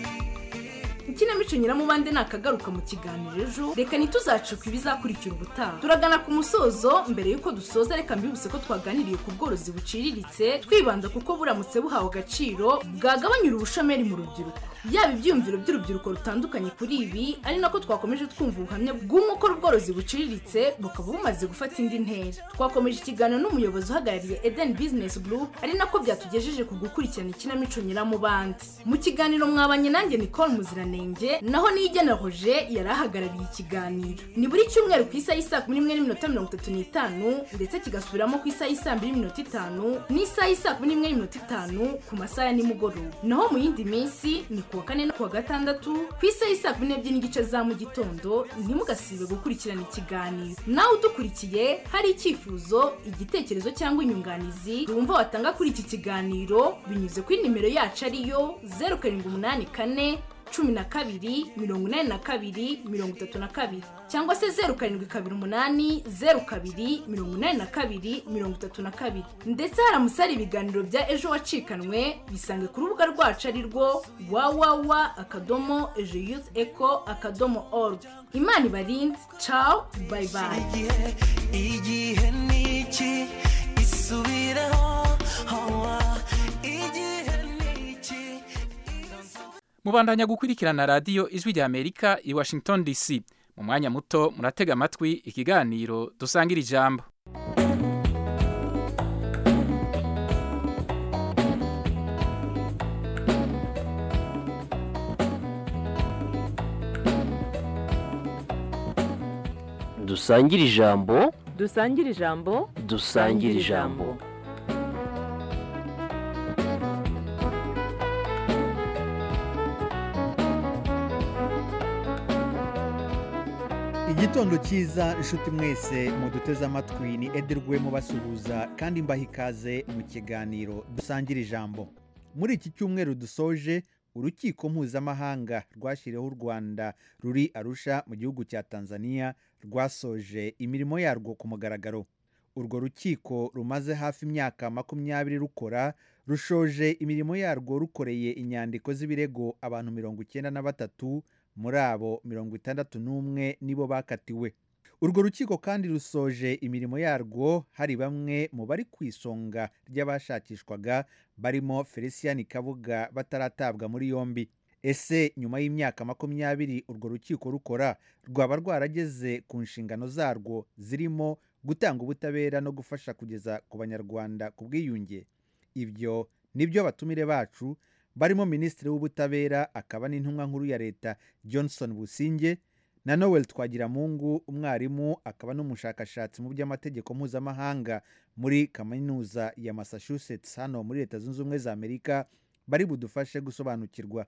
ikinamico nyiramubande nakagaruka mu kiganiro ejo reka ntituzacika ibizakurikira ubutaha turagana ku musozo mbere y'uko dusoza reka mbibutse ko twaganiriye ku bworozi buciriritse twibanda kuko buramutse buhawe agaciro bwagabanyura ubushomeri mu rubyiruko yaba ibyiyumviro by'urubyiruko rutandukanye kuri ibi ari nako twakomeje twumva ubuhamya bw'uko ubworozi buciriritse bukaba bumaze gufata indi ntera twakomeje ikiganiro n'umuyobozi uhagarariye Eden Business Group ari nako byatugejeje ku gukurikirana ikinamico nyiramubande mu kiganiro mwabanye nanjye Nicole Muziranenge naho niyigena Roger yari ahagarariye ikiganiro ni buri cyumweru ku isaha y'isaa kumi n'imwe n'iminota mirongo itatu n'itanu ndetse kigasubiramo ku isaha y'isaa mbiri n'iminota itanu n'isaha y'isaa kumi n'imwe n'iminota itanu ku masaha ya nimugoroba naho mu yindi minsi ni ku wa kane no ku wa gatandatu ku isaha y'isaa kumi n'ebyiri n'igice za mu gitondo ntimugasibe gukurikirana ikiganiro nawe udukurikiye hari icyifuzo igitekerezo cyangwa inyunganizi wumva watanga kuri iki kiganiro binyuze kuri nimero yacu ariyo zeru karindwi umunani kane cumi na kabiri mirongo inani na kabiri mirongo itatu na kabiri cyangwa se zeru karindwi kabiri umunani zeru kabiri mirongo inani na kabiri mirongo itatu na kabiri ndetse haramutse hari ibiganiro bya ejo wacikanwe bisange ku rubuga rwacu ari rwo wawawa akadomo ejo yuth eco akadomo org imana ibarinde cawu bayi bayi igihe ni iki isubireho hawa igihe ni iki mubandanya gukurikirana radiyo ijwi rya amerika i washington dc mu mwanya muto muratega amatwi ikiganiro dusangira ijambo dusangire ijambo dusangire ijambo dusangire ijambo igitondo cyiza inshuti mwese muduteze amatwi ni ederwe mubasuhuza kandi mbaha ikaze mu kiganiro dusangira ijambo muri iki cyumweru dusoje urukiko mpuzamahanga rwashyiriweho u rwanda ruri arusha mu gihugu cya tanzania rwasoje imirimo yarwo ku mugaragaro urwo rukiko rumaze hafi imyaka makumyabiri rukora rushoje imirimo yarwo rukoreye inyandiko z'ibirego abantu mirongo icyenda na batatu muri abo mirongo itandatu n'umwe nibo bakatiwe urwo rukiko kandi rusoje imirimo yarwo hari bamwe mu bari ku isonga ry'abashakishwaga barimo felicien kabuga bataratabwa muri yombi ese nyuma y'imyaka makumyabiri urwo rukiko rukora rwaba rwarageze ku nshingano zarwo zirimo gutanga ubutabera no gufasha kugeza ku banyarwanda ku bwiyunge ibyo nibyo abatumire bacu barimo minisitiri w'ubutabera akaba n'intumwa nkuru ya leta johnson businge na noel twagiramungu umwarimu akaba n'umushakashatsi mu by'amategeko mpuzamahanga muri kaminuza ya massachusetts hano muri leta zunze ubumwe za amerika bari budufashe gusobanukirwa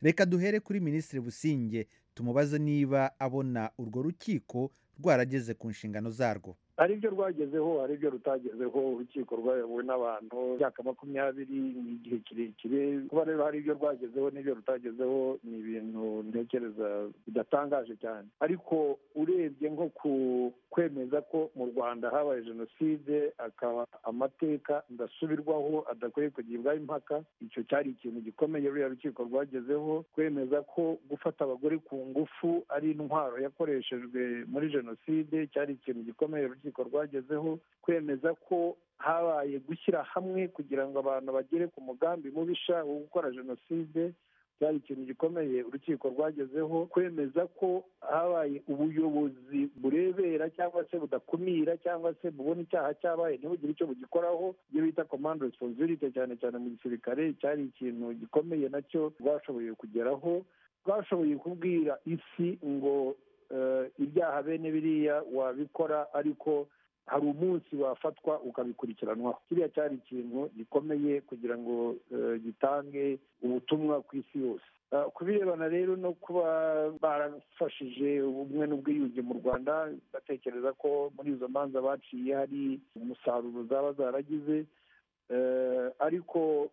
reka duhere kuri minisitiri businge tumubaze niba abona urwo rukiko rwarageze ku nshingano zarwo hari ibyo rwagezeho hari ibyo rutagezeho urukiko rwayobowe n'abantu imyaka makumyabiri ni igihe kirekire kuba rero hari ibyo rwagezeho n'ibyo rutagezeho ni ibintu ntekereza bidatangaje cyane ariko urebye nko ku kwemeza ko mu rwanda habaye jenoside akaba amateka ndasubirwaho adakwiye kugibwaho impaka icyo cyari ikintu gikomeye ruriya rukiko rwagezeho kwemeza ko gufata abagore ku ngufu ari intwaro yakoreshejwe muri jenoside cyari ikintu gikomeye urukiko rwagezeho kwemeza ko habaye gushyira hamwe kugira ngo abantu bagere ku mugambi mubisha wo gukora jenoside byari ikintu gikomeye urukiko rwagezeho kwemeza ko habaye ubuyobozi burebera cyangwa se budakumira cyangwa se bubona icyaha cyabaye ntibugire icyo bugikoraho ibyo bita komande resiponsibilite cyane cyane mu gisirikare cyari ikintu gikomeye nacyo rwashoboye kugeraho rwashoboye kubwira isi ngo ibyaha bene biriya wabikora ariko hari umunsi wafatwa ukabikurikiranwaho kiriya cyari ikintu gikomeye kugira ngo gitange ubutumwa ku isi yose ku birebana rero no kuba barafashije ubumwe n'ubwiyunge mu rwanda batekereza ko muri izo manza baciye hari umusaruro zaba zaragize ariko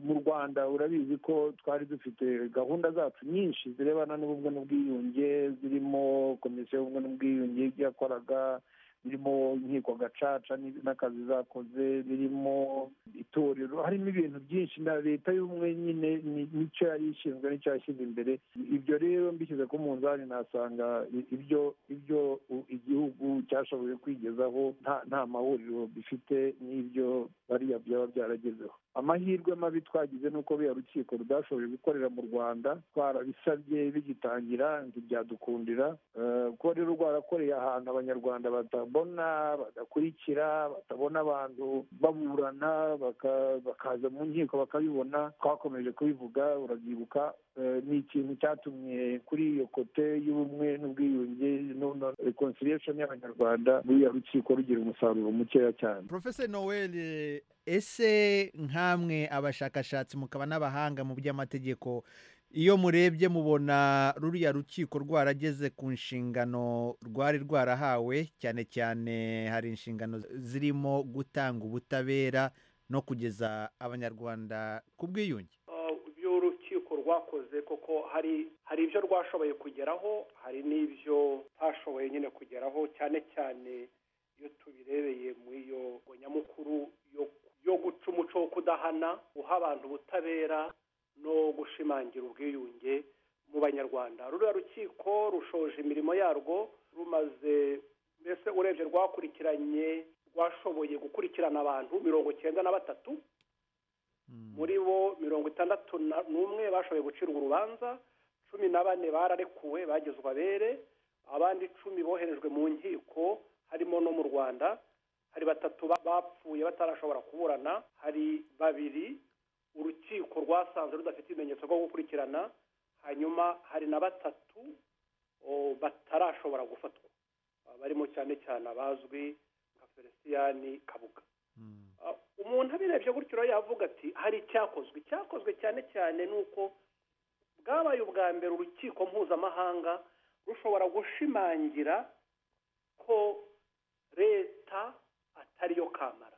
mu rwanda urabizi ko twari dufite gahunda zacu nyinshi zirebana n'ubumwe n'ubwiyunge zirimo komisiyo y'ubumwe n'ubwiyunge ibyo yakoraga birimo inkiko gacaca n'akazi zakoze birimo itorero harimo ibintu byinshi na leta y'ubumwe nyine nicyo yari ishinzwe nicyo yashyize imbere ibyo rero mbishyize ku munzani nasanga ibyo ibyo igihugu cyashoboye kwigezaho nta mahuriro bifite n'ibyo bariya byaba byaragezeho amahirwe mabi twagize ni uko buriya rukiko rudashoboye gukorera mu rwanda twarabisabye bigitangira ntibyadukundira kuko rero rwarakoreye ahantu abanyarwanda batabona badakurikira batabona abantu baburana bakaza mu nkiko bakabibona twakomeje kubivuga urabyibuka ni ikintu cyatumye kuri iyo kote y'ubumwe n'ubwiyunge na reconciliation y'abanyarwanda buriya rukiko rugira umusaruro mukeya cyane profesa noel ese nk'amwe abashakashatsi mukaba n'abahanga mu by'amategeko iyo murebye mubona ruriya rukiko rwarageze ku nshingano rwari rwarahawe cyane cyane hari inshingano zirimo gutanga ubutabera no kugeza abanyarwanda ku bwiyunge ibyo urukiko rwakoze koko hari hari ibyo rwashoboye kugeraho hari n'ibyo ntashoboye nyine kugeraho cyane cyane iyo tubirebeye muri iyo nyamukuru yo guca umuco wo kudahana guha abantu ubutabera no gushimangira ubwiyunge mu banyarwanda ruriya rukiko rushoje imirimo yarwo rumaze mbese urebye rwakurikiranye rwashoboye gukurikirana abantu mirongo icyenda na batatu muri bo mirongo itandatu n'umwe bashoboye gucirwa urubanza cumi na bane bararekuwe bagezwa abere abandi icumi boherejwe mu nkiko harimo no mu rwanda hari batatu ba- bapfuye batarashobora kuburana hari babiri urukiko rwasanze rudafite ibimenyetso byo gukurikirana hanyuma hari na batatu o, batarashobora gufatwa Ah, barimo cyane cyane abazwi nka feliciyani kabuga Ah, umuntu abirebye gutyo rero yavuga ati hari icyakozwe icyakozwe cyane cyane ni uko bwabaye ubwa mbere urukiko mpuzamahanga rushobora gushimangira ko leta atari yo kamara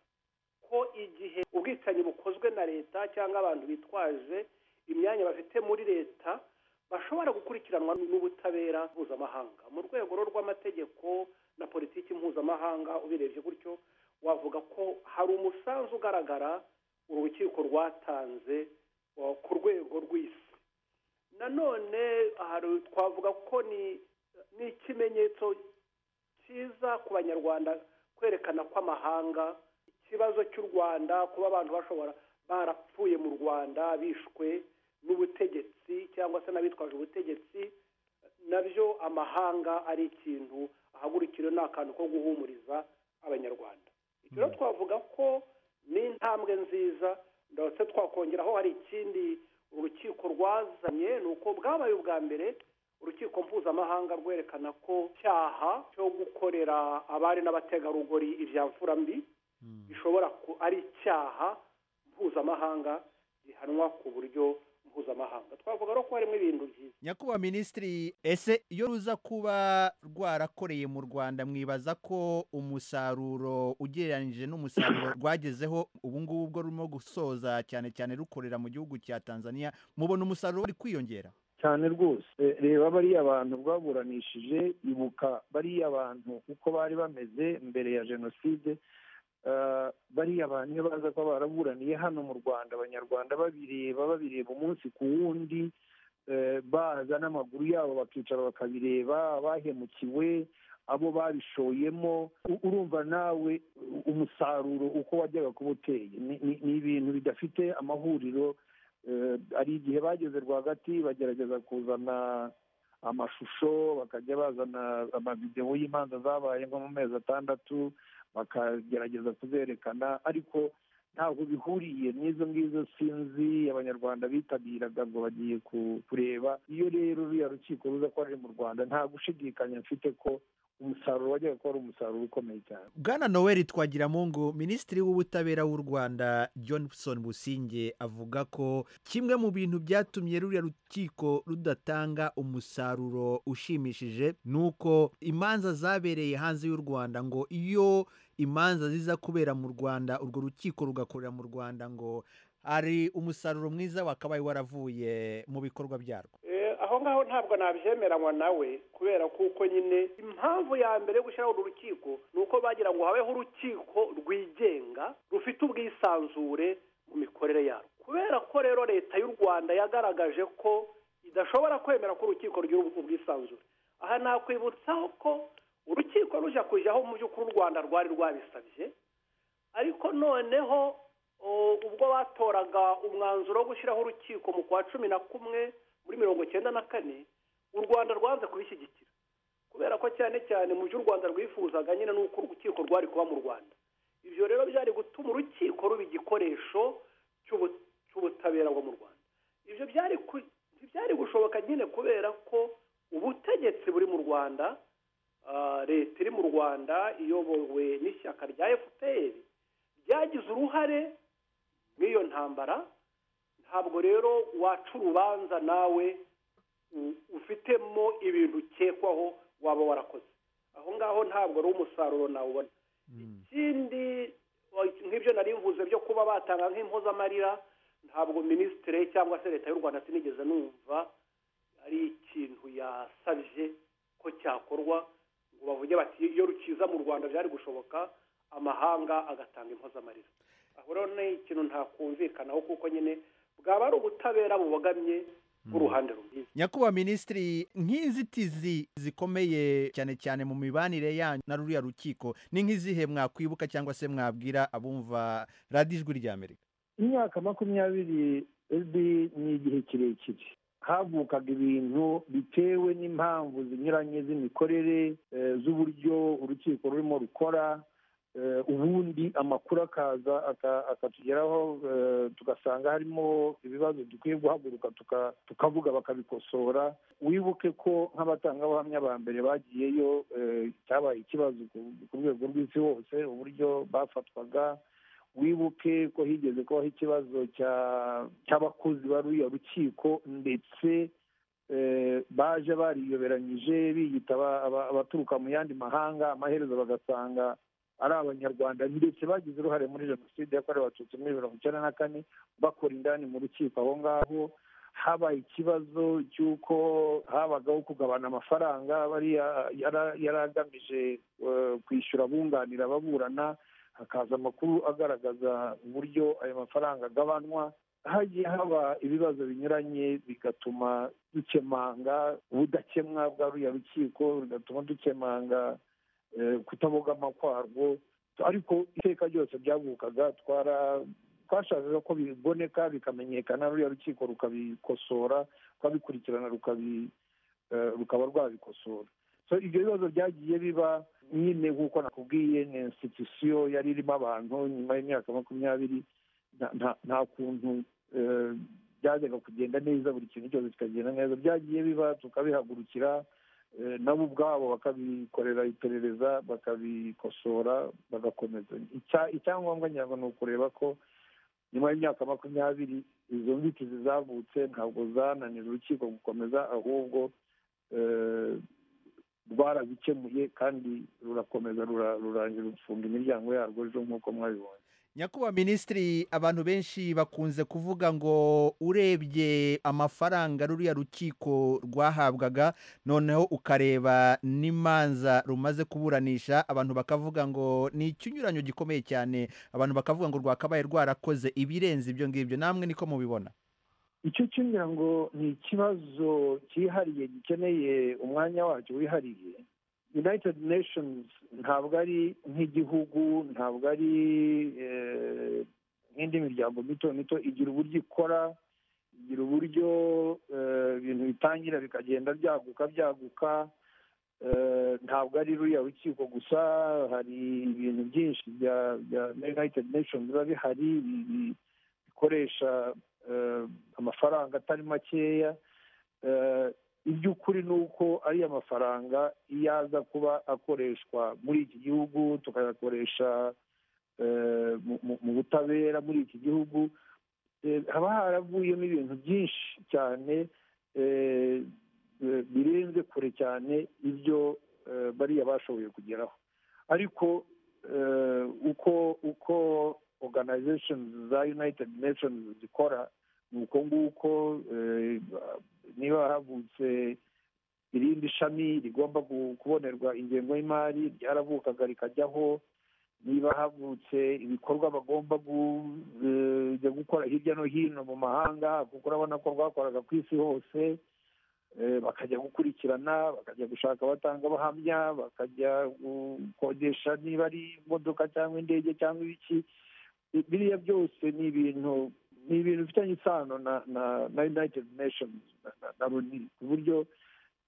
ko igihe ubwicanyi bukozwe na leta cyangwa abantu bitwaje imyanya bafite muri leta bashobora gukurikiranwa n'ubutabera mpuzamahanga mu rwego rwo rw'amategeko na politiki mpuzamahanga ubirebye gutyo wavuga ko hari umusanzu ugaragara urukiko rwatanze wa- ku rwego rw'isi nanone hari twavuga ko ni ni ikimenyetso cyiza ku banyarwanda kwerekana ko amahanga ikibazo cy'u rwanda kuba abantu bashobora barapfuye mu rwanda bishwe n'ubutegetsi cyangwa se n'abitwaje ubutegetsi nabyo amahanga ari ikintu ahagurikira ni akantu ko guhumuriza abanyarwanda icyo rero twavuga ko ni intambwe nziza ndetse twakongeraho hari ikindi urukiko rwazanye ni uko bwabaye ubwa mbere urukiko mpuzamahanga rwerekana ko icyaha cyo gukorera abari n'abategarugori ibya mfura mbi bishobora ku- ari icyaha mpuzamahanga gihanwa ku buryo mpuzamahanga twavuga rero ko harimo ibintu byiza nyakubahwa minisitiri ese iyo ruza kuba rwarakoreye mu rwanda mwibaza ko umusaruro ugereranyije n'umusaruro rwagezeho ubu ngubu bwo rurimo gusoza cyane cyane rukorera mu gihugu cya tanzania mubona umusaruro wari kwiyongera cyane rwose reba bariya abantu rwaburanishije ibuka bariya bantu uko bari bameze mbere ya jenoside Eh, bariya bantu iyo baza kuba baraburaniye hano mu rwanda abanyarwanda babireba babireba umunsi ku wundi eh, baza n'amaguru yabo bakicara bakabireba abahemukiwe abo babishoyemo u- urumva nawe u- umusaruro uko wajyaga kuba uteye Ni- ni- ni ibintu bidafite amahuriro Eh, hari igihe bageze rwagati bagerageza kuzana amashusho bakajya bazana amavidewo y'imanza zabaye nko mu mezi atandatu bakagerageza kuzerekana ariko ntabwo bihuriye n'izo ngizo sinzi abanyarwanda bitabiraga ngo bagiye ku- kureba iyo rero ruriya rukiko ruza ko ruri mu rwanda nta gushidikanya mfite ko umusaruro wajyaga kuba ari umusaruro ukomeye cyane bwana noel twagiramungu minisitiri w'ubutabera w'u rwanda johnson businge avuga ko kimwe mu bintu byatumye ruriya rukiko rudatanga umusaruro ushimishije ni uko imanza zabereye hanze y'u rwanda ngo iyo imanza ziza kubera mu rwanda urwo rukiko rugakorera mu rwanda ngo hari umusaruro mwiza wakabaye waravuye mu bikorwa byarwo Eh, aho ngaho ntabwo nabyemeranywa nawe kubera kuko nyine impamvu ya mbere yo gushyiraho uru rukiko ni uko bagira ngo habeho urukiko rwigenga rufite ubwisanzure mu mikorere yarwo kubera ko rero leta y'u rwanda yagaragaje ko idashobora kwemera ko urukiko rugira ubu- ubwisanzure aha nakwibutsaho ko urukiko rujya kujyaho mu by'ukuri u rwanda rwari rwabisabye ariko noneho o, ubwo batoraga umwanzuro wo gushyiraho urukiko mu kwa cumi na kumwe muri mirongo icyenda na kane u rwanda rwanze kubishyigikira kubera ko cyane cyane mu byo u rwanda rwifuzaga nyine ni uko urukiko rwari kuba mu rwanda ibyo rero byari gutuma urukiko ruba igikoresho cy'ubu- cy'ubutabera bwo mu rwanda ibyo byari ku- ntibyari gushoboka nyine kubera ko ubutegetsi buri mu rwanda ah, leta iri mu rwanda iyobowe n'ishyaka rya fpr ryagize uruhare muri iyo ntambara ntabwo rero waca urubanza nawe u- ufitemo ibintu ukekwaho waba warakoze aho ngaho ntabwo ari umusaruro nawubona ikindi wa- nk'ibyo nari mvuze byo kuba batanga nk'impozamarira ntabwo minisitire cyangwa se leta y'u rwanda sinigeze numva ari ikintu yasabye ko cyakorwa ngo bavuge bati iyo rukiza mu rwanda byari gushoboka amahanga agatanga impozamarira aho rero ni ikintu ntakumvikanaho kuko nyine bwaba ari ubutabera bubogamye bw'uruhande rumwe nyakubahwa minisitiri nk'inzitizi zikomeye cyane cyane mu mibanire yanyu na ruriya rukiko ni nk'izihe mwakwibuka cyangwa se mwabwira abumva radiyo ijwi ry'amerika imyaka makumyabiri rb ni igihe kirekire havukaga ibintu bitewe n'impamvu zinyuranye z'imikorere eh, z'uburyo urukiko rurimo rukora eh, ubundi amakuru akaza aka- akatugeraho eh, tugasanga harimo ibibazo dukwiye guhaguruka tuka- tukavuga bakabikosora wibuke ko nk'abatangabuhamya ba mbere bagiyeyo eh, cyabaye ikibazo ku- ku rwego rw'isi hose uburyo bafatwaga wibuke ko higeze kubaho ikibazo cya- cy'abakozi ba ruriya rukiko ndetse eh, baje bariyoberanyije biyita aba- aba- abaturuka mu yandi mahanga amaherezo bagasanga ari abanyarwanda ndetse bagize uruhare muri jenoside yakorewe abatutsi muri mirongo icyenda na kane bakora indani mu rukiko aho ngaho habaye ikibazo cy'uko habagaho kugabana amafaranga bariya yara- yari agamije eh, kwishyura abunganira ababurana hakaza amakuru agaragaza uburyo ayo mafaranga agabanwa hagiye haba ibibazo binyuranye bigatuma dukemanga ubudakemwa bwa ruriya rukiko bigatuma dukemanga eh, kutabogama kwarwo ariko iteka ryose byagukaga twara twashakaga ko biboneka bikamenyekana ruriya rukiko rukabikosora rwabikurikirana rukabi eh, rukaba rwabikosora so ibyo bibazo byagiye biba nyine nk'uko nakubwiye ni institusiyo yari irimo abantu nyuma y'imyaka makumyabiri nta- nta- nta kuntu eh, byajyaga kugenda neza buri kintu cyose kikagenda neza byagiye biba tukabihagurukira eh, nabo ubwabo bakabikorera iperereza bakabikosora bagakomeza Icya- icyangombwa ngira ni ukureba ko nyuma y'imyaka makumyabiri izo nzitizi zavutse ntabwo zananira urukiko gukomeza ahubwo eh, rwarazikemuye kandi rurakomeza rura- rurangira gufunga imiryango yarwo ejo nk'uko mwabibonye nyakubahwa minisitiri abantu benshi bakunze kuvuga ngo urebye amafaranga ruriya rukiko rwahabwaga noneho ukareba n'imanza rumaze kuburanisha abantu bakavuga ngo ni ikinyuranyo gikomeye cyane abantu bakavuga ngo rwakabaye rwarakoze ibirenze ibyo ngibyo namwe niko mubibona icyo cyumvira ngo ni ikibazo cyihariye gikeneye umwanya wacyo wihariye united nations ntabwo ari nk'igihugu ntabwo ari eh, nk'indi miryango mito mito igira uburyo ikora igira uburyo eh, ibintu bitangira bikagenda byaguka byaguka Eh, ntabwo ari ruriya rukiko gusa hari ibintu byinshi bya bya united nations biba bihari bi- bi- bikoresha eh, amafaranga atari makeya Eh, iby'ukuri ni uko ariya mafaranga iyo aza kuba akoreshwa muri iki gihugu tukayakoresha eh, mu- mu- mu butabera muri iki gihugu eh, haba haravuyemo ibintu byinshi cyane eh, eh, birenze kure cyane ibyo eh, bariya bashoboye kugeraho ariko eh, uko uko organization za united nations zikora ni uko nguko eh, niba havutse irindi shami rigomba gu- kubonerwa ingengo y'imari ryaravukaga rikajyaho niba havutse ibikorwa bagomba kujya gukora hirya no hino mu mahanga kuko urabona ko rwakoraga ku isi hose eh, bakajya gukurikirana bakajya gushaka abatangabuhamya bakajya gukodesha niba ari imodoka cyangwa indege cyangwa ibiki Bi- biriya byose ni ibintu ni ibintu bifitanye isano na na na united nations na- na- na runi ku buryo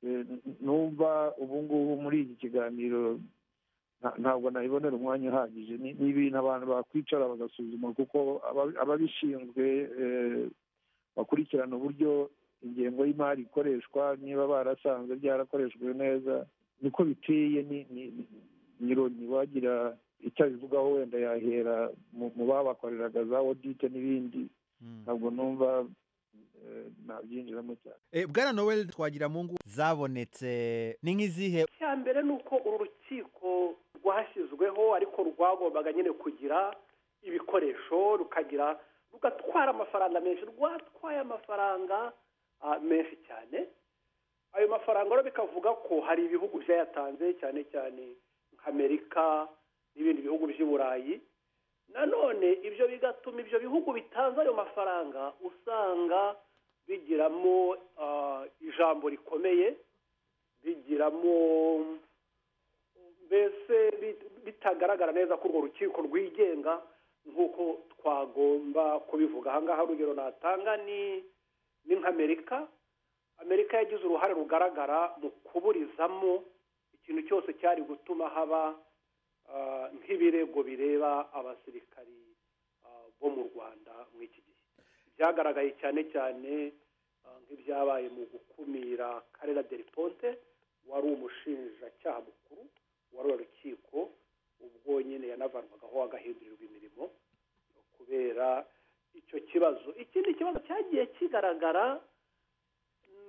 eh, n- numva ubu ngubu muri iki kiganiro nta- ntabwo nayibonera umwanya uhagije ni ni ibintu abantu bakwicara bagasuzuma kuko aba- ababishinzwe eh, bakurikirana uburyo ingengo y'imari ikoreshwa niba barasanze byarakoreshejwe neza niko biteye ni ni- ni- ni roni wagira icyo abivugaho wenda yahera mu mu babakoreraga za odite n'ibindi ntabwo numva eh, nabyinjiramo cyane Eh, bwana noel twagira mu ngo zabonetse ni nk'izihe icya mbere ni uko uru rukiko rwashyizweho ariko rwagombaga nyine kugira ibikoresho rukagira rugatwara amafaranga menshi rwatwaye amafaranga ah, menshi cyane ayo mafaranga rero bikavuga ko hari ibihugu byayatanze cyane cyane nk'amerika n'ibindi bihugu by'i burayi nanone ibyo bigatuma ibyo bihugu bitanze ayo mafaranga usanga bigiramo ah, ijambo rikomeye bigiramo mbese bit- bitagaragara neza ko urwo rukiko rwigenga nk'uko twagomba kubivuga aha ngaha urugero natanga ni ni nk'amerika amerika yagize uruhare rugaragara mu kuburizamo ikintu cyose cyari gutuma haba ah, nk'ibirego bireba abasirikari ah, bo mu rwanda muri iki gihe byagaragaye cyane cyane ah, nk'ibyabaye mu gukumira karera deriponte wari umushinjacyaha mukuru wari wa rukiko ubwo nyine yanavanwagaho agahindurirwa imirimo kubera icyo kibazo ikindi kibazo cyagiye kigaragara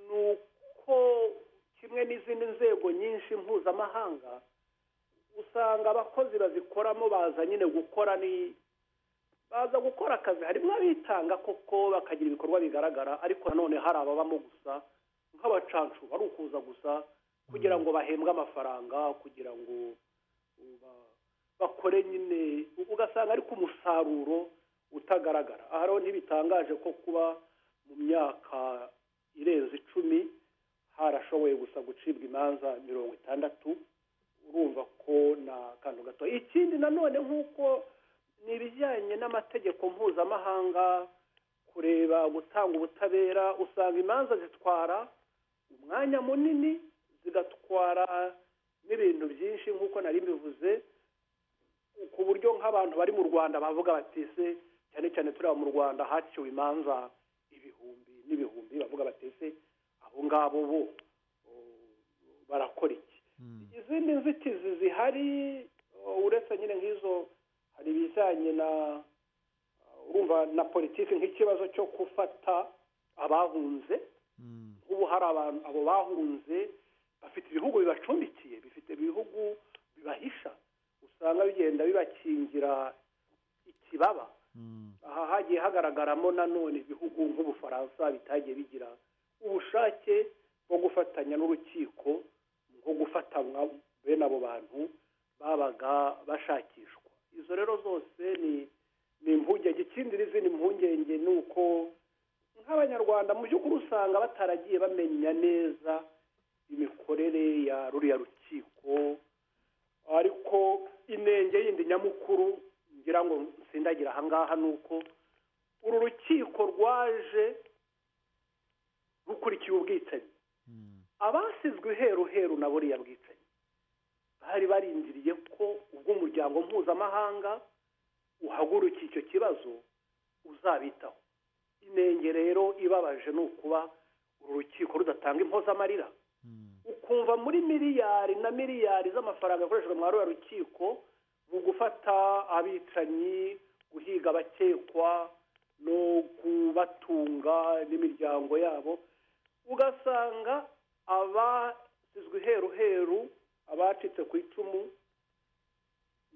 ni uko kimwe n'izindi nzego nyinshi mpuzamahanga usanga abakozi bazikoramo baza nyine gukora ni baza gukora akazi harimo abitanga koko bakagira ibikorwa bigaragara ariko nanone hari ababamo gusa nk'abacancu ari ukuza gusa kugira ngo bahembwe amafaranga kugira ngo ba- bakore nyine ugasanga ariko umusaruro utagaragara aha rero ntibitangaje ko kuba mu myaka irenze icumi harashoboye gusa gucibwa imanza mirongo itandatu urumva ko na kantu gato ikindi nanone nk'uko ni ibijyanye n'amategeko mpuzamahanga kureba gutanga ubutabera usanga imanza zitwara umwanya munini zigatwara n'ibintu byinshi nk'uko nari mbivuze ku buryo nk'abantu bari mu rwanda bavuga bati se cyane cyane tureba mu rwanda haciwe imanza ibihumbi n'ibihumbi bavuga bati se abo ngabo bo o, barakora iki izindi nzitizi zihari o, uretse nyine nk'izo hari ibijyanye na urumva na politiki nk'ikibazo cyo gufata abahunze nk'ubu hari abantu abo bahunze bafite ibihugu bibacumbikiye bifite ibihugu bibahisha usanga bigenda bibakingira ikibaba aha hagiye hagaragaramo nanone ibihugu nk'ubufaransa bitagiye bigira ubushake bwo gufatanya n'urukiko nko gufatanwa bene abo bantu babaga bashakishwa izo rero zose ni ni impungenge ikindi n'izindi mpungenge ni uko nk'abanyarwanda mu by'ukuri usanga bataragiye bamenya neza imikorere ya ruriya rukiko ariko inenge yindi nyamukuru ngira ngo nsindagira ahangaha ni uko uru rukiko rwaje rukurikiye ubwicanyi abasizwe iheru heru na buriya bwicanyi bari barindiriye ko ubwo umuryango mpuzamahanga uhagurukiye icyo kibazo uzabitaho inenge rero ibabaje ni ukuba uru rukiko rudatanga impozamarira ukumva muri miliyari na miliyari z'amafaranga yakoreshejwe muri ruriya rukiko mu gufata abicanyi guhiga abakekwa no kubatunga n'imiryango yabo ugasanga abasizwe iheru heru abacitse ku icumu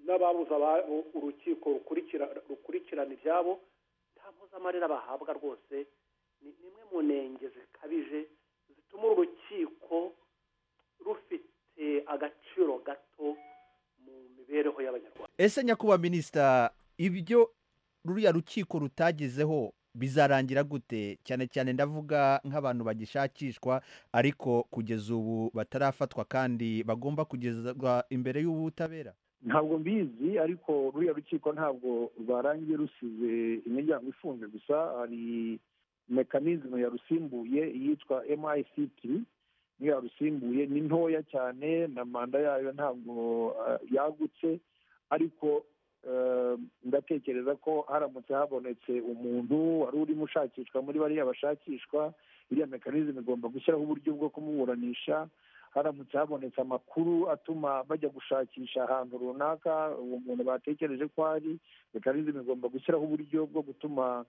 n'ababuze ababo urukiko rukurikira- rukurikirana ibyabo nta mpozamarira bahabwa rwose ni ni imwe mu ntenge zikabije zituma uru rukiko rufite agaciro gato mu mibereho y'abanyarwanda ese nyakuba minisita ibyo ruriya rukiko rutagezeho bizarangira gute cyane cyane ndavuga nk'abantu bagishakishwa ariko kugeza ubu batarafatwa kandi bagomba kugezwa imbere y'ubutabera ntabwo mbizi ariko ruriya rukiko ntabwo rwarangiye rusize imiryango ifunze gusa hari mekanizme yarusimbuye yitwa MICT niyo yarusimbuye ni ntoya cyane na manda yayo ntabwo eh, yagutse ariko eh, ndatekereza ko haramutse habonetse umuntu wari urimo ushakishwa muri bariya bashakishwa iriya mekanizme igomba gushyiraho uburyo bwo kumuburanisha haramutse habonetse amakuru atuma bajya gushakisha ahantu runaka uwo muntu batekereje ko ari mekanizme igomba gushyiraho uburyo bwo gutuma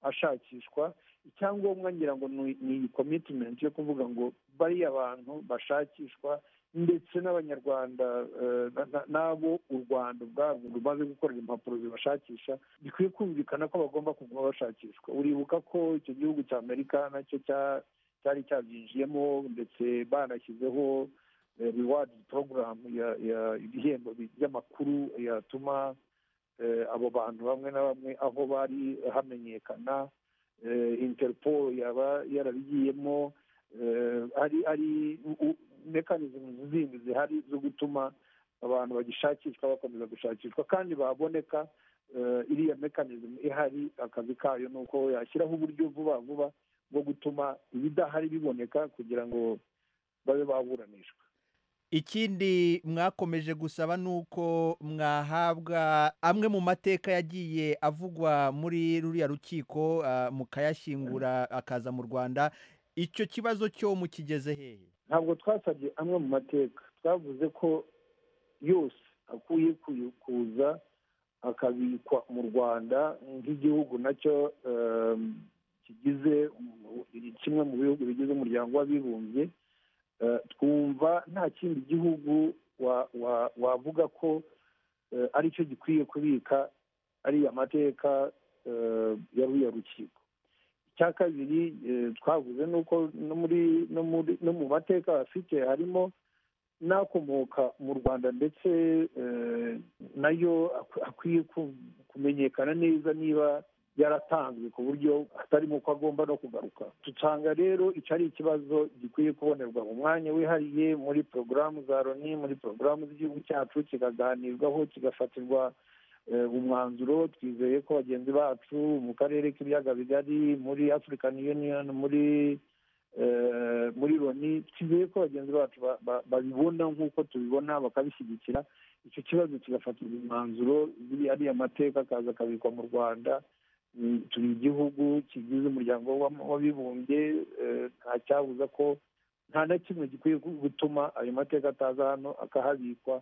ashakishwa icyangombwa ngira ngo ni ni commitment yo kuvuga ngo bariya bantu bashakishwa ndetse n'abanyarwanda eh, na- na- n'abo u rwanda ubwarwo rumaze gukorera impapuro zibashakisha bikwiye kumvikana ko bagomba kuguma bashakishwa uribuka ko icyo gihugu cya amerika nacyo cya- cyari cyabyinjiyemo ndetse banashyizeho rewadi porogaramu ibihembo bi- by'amakuru yatuma eh, abo bantu bamwe na bamwe aho bari hamenyekana eh, interpol yaba yarabigiyemo eh, ari ari mekanizmu zindi zihari zo gutuma abantu bagishakishwa bakomeza gushakishwa kandi baboneka eh, iriya mekanizmu ihari akazi kayo ni uko yashyiraho uburyo vuba vuba bwo gutuma ibidahari biboneka kugira ngo babe baburanishwa ikindi mwakomeje gusaba ni uko mwahabwa amwe mu mateka yagiye avugwa muri ruriya rukiko ah, mukayashyingura akaza mu rwanda icyo kibazo cyo mukigeze hehe ntabwo twasabye amwe mu mateka twavuze ko yose akwiye kuyu- kuza akabikwa mu rwanda nk'igihugu nacyo em, kigize umu- kimwe mu bihugu bigize umuryango w'abibumbye Eh, twumva nta kindi gihugu wa- wa- wavuga ko eh, aricyo gikwiye kubika ariya mateka eh, ya ruriya rukiko icya kabiri eh, twavuze ni uko no muri no muri no mu mateka bafite harimo n'akomoka mu rwanda ndetse eh, nayo ak- akwiye ku- kumenyekana neza niba yaratanzwe ku buryo atarimo ko agomba no kugaruka dusanga rero icyo ari ikibazo gikwiye kubonerwa mu mwanya wihariye muri porogaramu za loni muri porogaramu z'igihugu cyacu kikaganirwaho kigafatirwa eh, umwanzuro twizeye ko bagenzi bacu mu karere k'ibiyaga bigari muri african union muri eh, muri loni twizeye ko bagenzi bacu ba- ba- babibona nk'uko tubibona bakabishyigikira icyo kibazo kigafatirwa umwanzuro ariya mateka akaza akabikwa mu rwanda Mm, turi igihugu kigize umuryango wa- w'abibumbye eh, nta cyabuza ko nta na kimwe gikwiye gu- gutuma ayo mateka ataza hano akahabikwa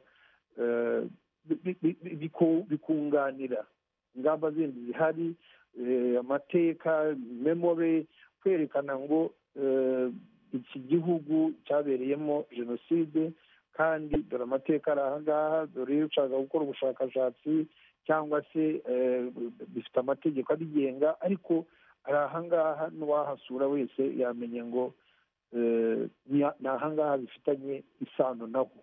eh, bi- bi- bi- biku- bikunganira ingamba zindi zihari eh, amateka memore kwerekana ngo eh, iki gihugu cyabereyemo jenoside kandi dore amateka ari aha ngaha dore iyo ushaka gukora ubushakashatsi cyangwa se eh, bifite amategeko abigenga ariko ari aha ngaha n'uwahasura wese yamenya ngo eh, ni- ni aha ngaha bifitanye isano nabo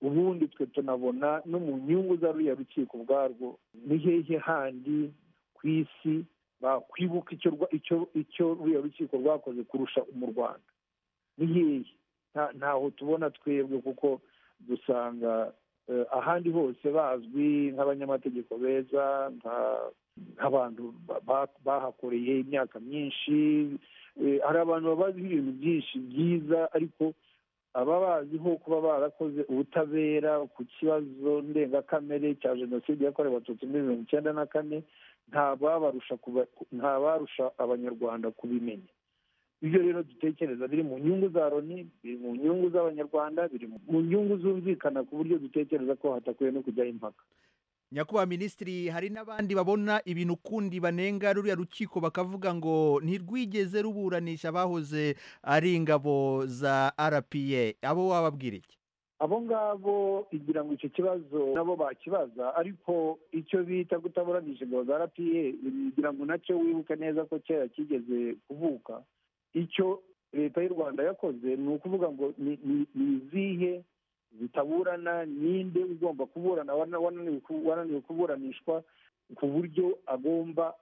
ubundi twe tunabona no mu nyungu za ruriya rukiko ubwarwo ni hehe handi ku isi bakwibuka icyo rwa- icyo- icyo ruriya rukiko rwakoze kurusha mu rwanda ni hehe Nta- ntaho tubona twebwe kuko dusanga eh, ahandi hose bazwi nk'abanyamategeko beza nka- nk'abantu ba- ba- bahakoreye imyaka myinshi Eh, hari abantu babaziho ibintu byinshi byiza ariko aba baziho kuba barakoze ubutabera ku kibazo ndengakamere cya jenoside yakorewe abatutsi muri mirongo icyenda na kane nta babarusha kuba- nta barusha abanyarwanda kubimenya ibyo rero dutekereza biri mu nyungu za loni biri mu nyungu z'abanyarwanda biri mu nyungu zumvikana ku buryo dutekereza ko hatakwiye no kujyaho impaka nyakubahwa minisitiri hari n'abandi babona ibintu ukundi banenga ruriya rukiko bakavuga ngo ntirwigeze ruburanisha abahoze ari ingabo za rpa abo wababwira iki abo ngabo igira ngo icyo kibazo nabo bakibaza ariko icyo bita kutaburanije ingabo za rpa igira ngo nacyo wibuke neza ko kera kigeze kuvuka icyo leta y'u rwanda yakoze ni ukuvuga ngo ni- ni- ni izihe zitaburana ninde ugomba kuburana wana- wananiwe ku- wananiwe kuburanishwa ku buryo agomba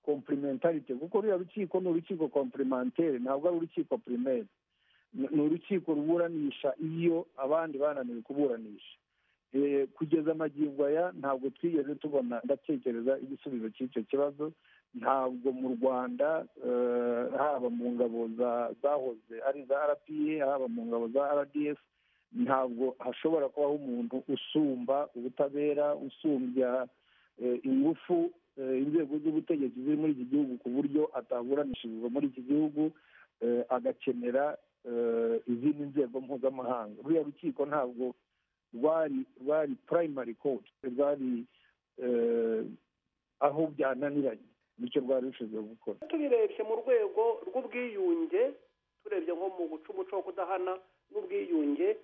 komplementarite kuko ruriya rukiko ni urukiko komplementere ntabwo ari urukiko primaire ni ni urukiko ruburanisha iyo abandi bananiwe kuburanisha Eh, kugeza amagingo aya ntabwo twigeze tubona ndatekereza igisubizo cy'icyo kibazo ntabwo mu rwanda eh, haba mu ngabo za- zahoze ari za rpa haba mu ngabo za rdf ntabwo hashobora kubaho umuntu usumba ubutabera usumbya eh, ingufu eh, inzego z'ubutegetsi ziri muri iki gihugu ku buryo ataburanishirizwa muri iki gihugu eh, agakenera eh, izindi nzego mpuzamahanga ruriya rukiko ntabwo rwari rwari primary court rwari eh, aho byananiranye nicyo rwari rushinzwe gukora tubirebye mu rwego rw'ubwiyunge turebye nko mu guca umuco wo kudahana n'ubwiyunge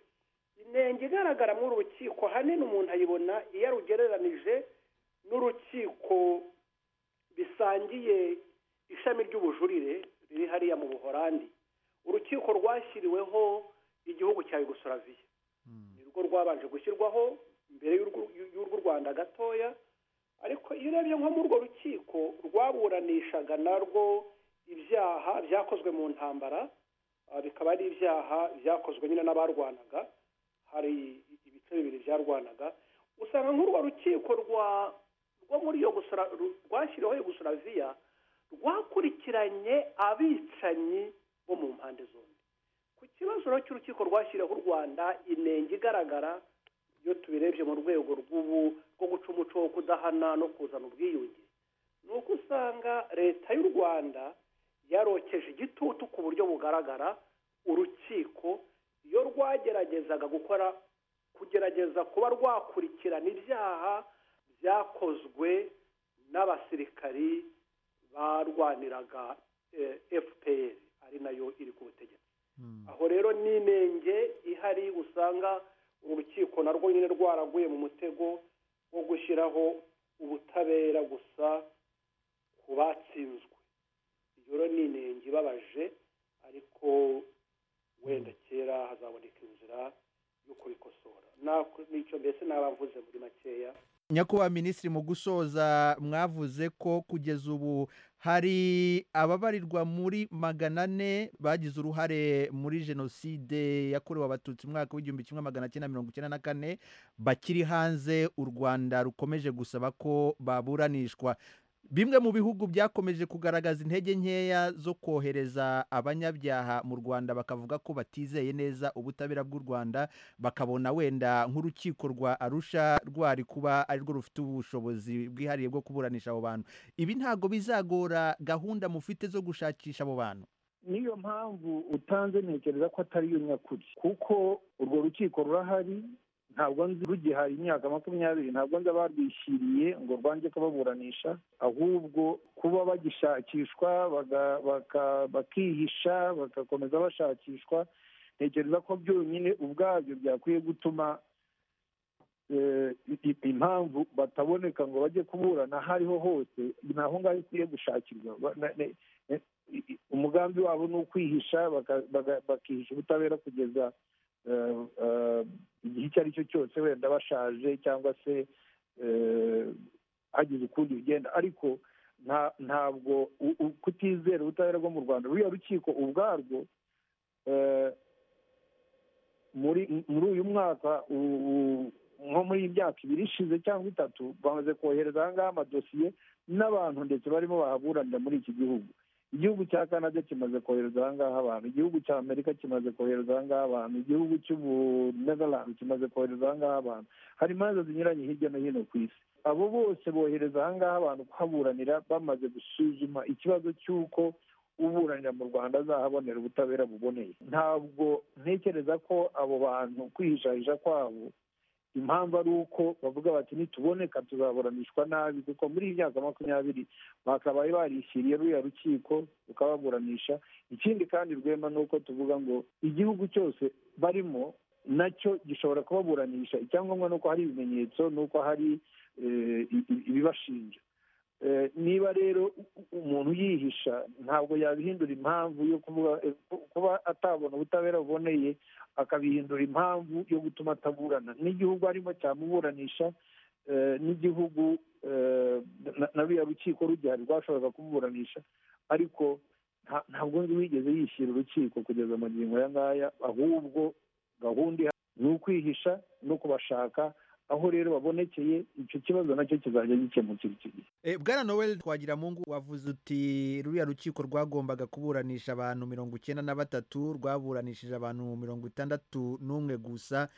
inenge igaragara muri uru rukiko ahanini umuntu ayibona iyo arugereranije n'urukiko bisangiye ishami ry'ubujurire riri hariya mu buhorandi urukiko rwashyiriweho igihugu cya yugoslavia ni rwo rwabanje gushyirwaho mbere y'urw'u- y'urw'u rwanda gatoya ariko iyo urebye nko muri urwo rukiko rwaburanishaga narwo ibyaha byakozwe mu ntambara ah, bikaba ari ibyaha byakozwe nyine n'abarwanaga hari ibice bibiri byarwanaga usanga nk'urwo rukiko rwa rwo muri Yugosla- ru- rwashyiriweho yugoslavia rwakurikiranye abicanyi bo mu mpande zombi ku kibazo rero cy'urukiko rwashyiriyeho u rwanda inenge igaragara iyo tubirebye mu rwego rw'ubu rwo guca umuco wo kudahana no kuzana ubwiyunge ni uko usanga leta y'u rwanda yarokeje igitutu ku buryo bugaragara urukiko iyo rwageragezaga gukora kugerageza kuba rwakurikirana ibyaha byakozwe n'abasirikari barwaniraga fpr ari nayo iri ku butegetsi aho rero n'inenge ihari usanga urukiko narwo nyine rwaraguye mu mutego wo gushyiraho ubutabera gusa ku batsinzwe iyo rero ni inenge ibabaje ariko wenda kera hazaboneka inzira yo kubikosora n'icyo mbese n'abavuze muri makeya nyakubahwa minisitiri mu gusoza mwavuze ko kugeza ubu hari ababarirwa muri magana ane bagize uruhare muri jenoside yakorewe abatutsi mu mwaka w'igihumbi kimwe magana cyenda mirongo icyenda na kane bakiri hanze u rwanda rukomeje gusaba ko baburanishwa bimwe mu bihugu byakomeje kugaragaza intege nkeya zo kohereza abanyabyaha mu rwanda bakavuga ko batizeye neza ubutabera bw'u rwanda bakabona wenda nk'urukiko rwa arusha rwari kuba arirwo rufite ubushobozi bwihariye bwo kuburanisha abo bantu ibi ntabwo bizagora gahunda mufite zo gushakisha abo bantu niyo mpamvu utanze ntekereza ko atari iyo nyakuri kuko urwo rukiko rurahari ntabwo nzi rugihaye imyaka makumyabiri ntabwo nzi abarwishyiriye ngo rwange kubaburanisha ahubwo kuba bagishakishwa baga- baka- bakihisha bagakomeza bashakishwa ntekereza ko byonyine ubwabyo byakwiye gutuma eh, i- i- impamvu bataboneka ngo bajye kuburana aho ariho hose ni aho ngaho ikwiye gushakirwa Ba- na- ne- ne- i- i- umugambi wabo ni ukwihisha baka- baga- bakihisha ubutabera kugeza eh, eh, igihe icyo ari cyo cyose wenda bashaje cyangwa se eh, hagize ukundi bigenda ariko nta- ntabwo u- u- kutizera ubutabera bwo mu rwanda ruriya rukiko ubwarwo eh, muri muri uyu mwaka u- u- nko muri iyi myaka ibiri ishize cyangwa itatu bamaze kohereza aha ngaha amadosiye n'abantu ndetse barimo bahaburanira muri iki gihugu igihugu cya canada kimaze kohereza aha ngaha abantu igihugu cya amerika kimaze kohereza aha ngaha abantu igihugu cy'ubunezerland kimaze kohereza aha ngaha abantu hari imanza zinyuranye hirya no hino ku isi abo bose bohereza aha ngaha abantu kuhaburanira bamaze gusuzuma ikibazo cy'uko uburanira mu rwanda azahabonera ubutabera buboneye ntabwo ntekereza ko abo bantu kwihishahisha kwabo impamvu ari uko bavuga bati nituboneka tuzaburanishwa nabi kuko muri iyi myaka makumyabiri bakabaye barishyiriye ruriya rukiko rukababuranisha ikindi kandi rwema ni uko tuvuga ngo igihugu cyose barimo nacyo gishobora kubaburanisha icyangombwa ni uko hari ibimenyetso ni uko hari eh, i- i- ibibashinja Eh, niba rero u- umuntu yihisha ntabwo yabihindura impamvu yo kuvuga eh, ku- kuba atabona ubutabera buboneye akabihindura impamvu yo gutuma ataburana n'igihugu arimo cyamuburanisha eh, n'igihugu eh, na- na ruriya rukiko rugihari rwashoboraga kumuburanisha ariko nta- ntabwo nzi wigeze yishyira urukiko kugeza magingo aya ngaya ahubwo gahunda ihari ni ukwihisha no kubashaka aho rero babonekeye icyo kibazo nacyo kizajya gikemukira icyo gihe Eh, bwana noel twagiramungu wavuze uti ruriya rukiko rwagombaga kuburanisha abantu mirongo icyenda na batatu rwaburanishije abantu mirongo itandatu n'umwe gusa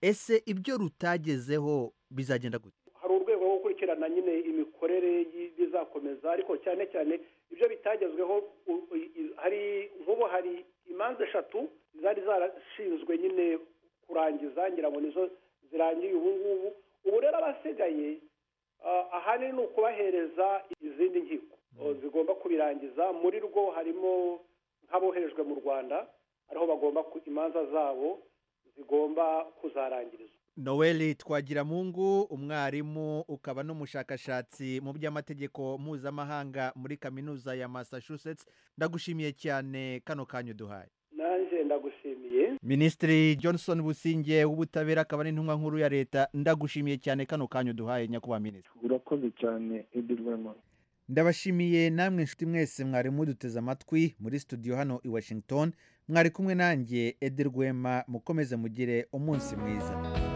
ese ibyo rutagezeho bizagenda gute hari urwego rwo gukurikirana nyine imikorere y- bizakomeza ariko cyane cyane ibyo bitagezweho u- i- i- hari nk'ubu hari imanza eshatu zari zarashinzwe nyine kurangiza ngira ngo nizo zirangiye ubu ngubu ubu rero abasigaye ah, ahanini ni ukubahereza izindi nkiko oh, zigomba kubirangiza muri rwo harimo nk'aboherejwe mu rwanda ariho bagomba ku- imanza zabo zigomba kuzarangirizwa noel twagiramungu umwarimu ukaba n'umushakashatsi mu by'amategeko mpuzamahanga muri kaminuza ya massachusetts ndagushimiye cyane kano kanya uduhaye nanjye ndagushimiye minisitiri johnson businge w'ubutabera akaba n'intumwa nkuru ya leta ndagushimiye cyane kano kanya uduhaye nyakubahwa minisitiri urakoze cyane edi rwema ndabashimiye namwe inshuti mwese mwari muduteze amatwi muri studio hano i washington mwari kumwe nanjye edi rwema mukomeze mugire umunsi mwiza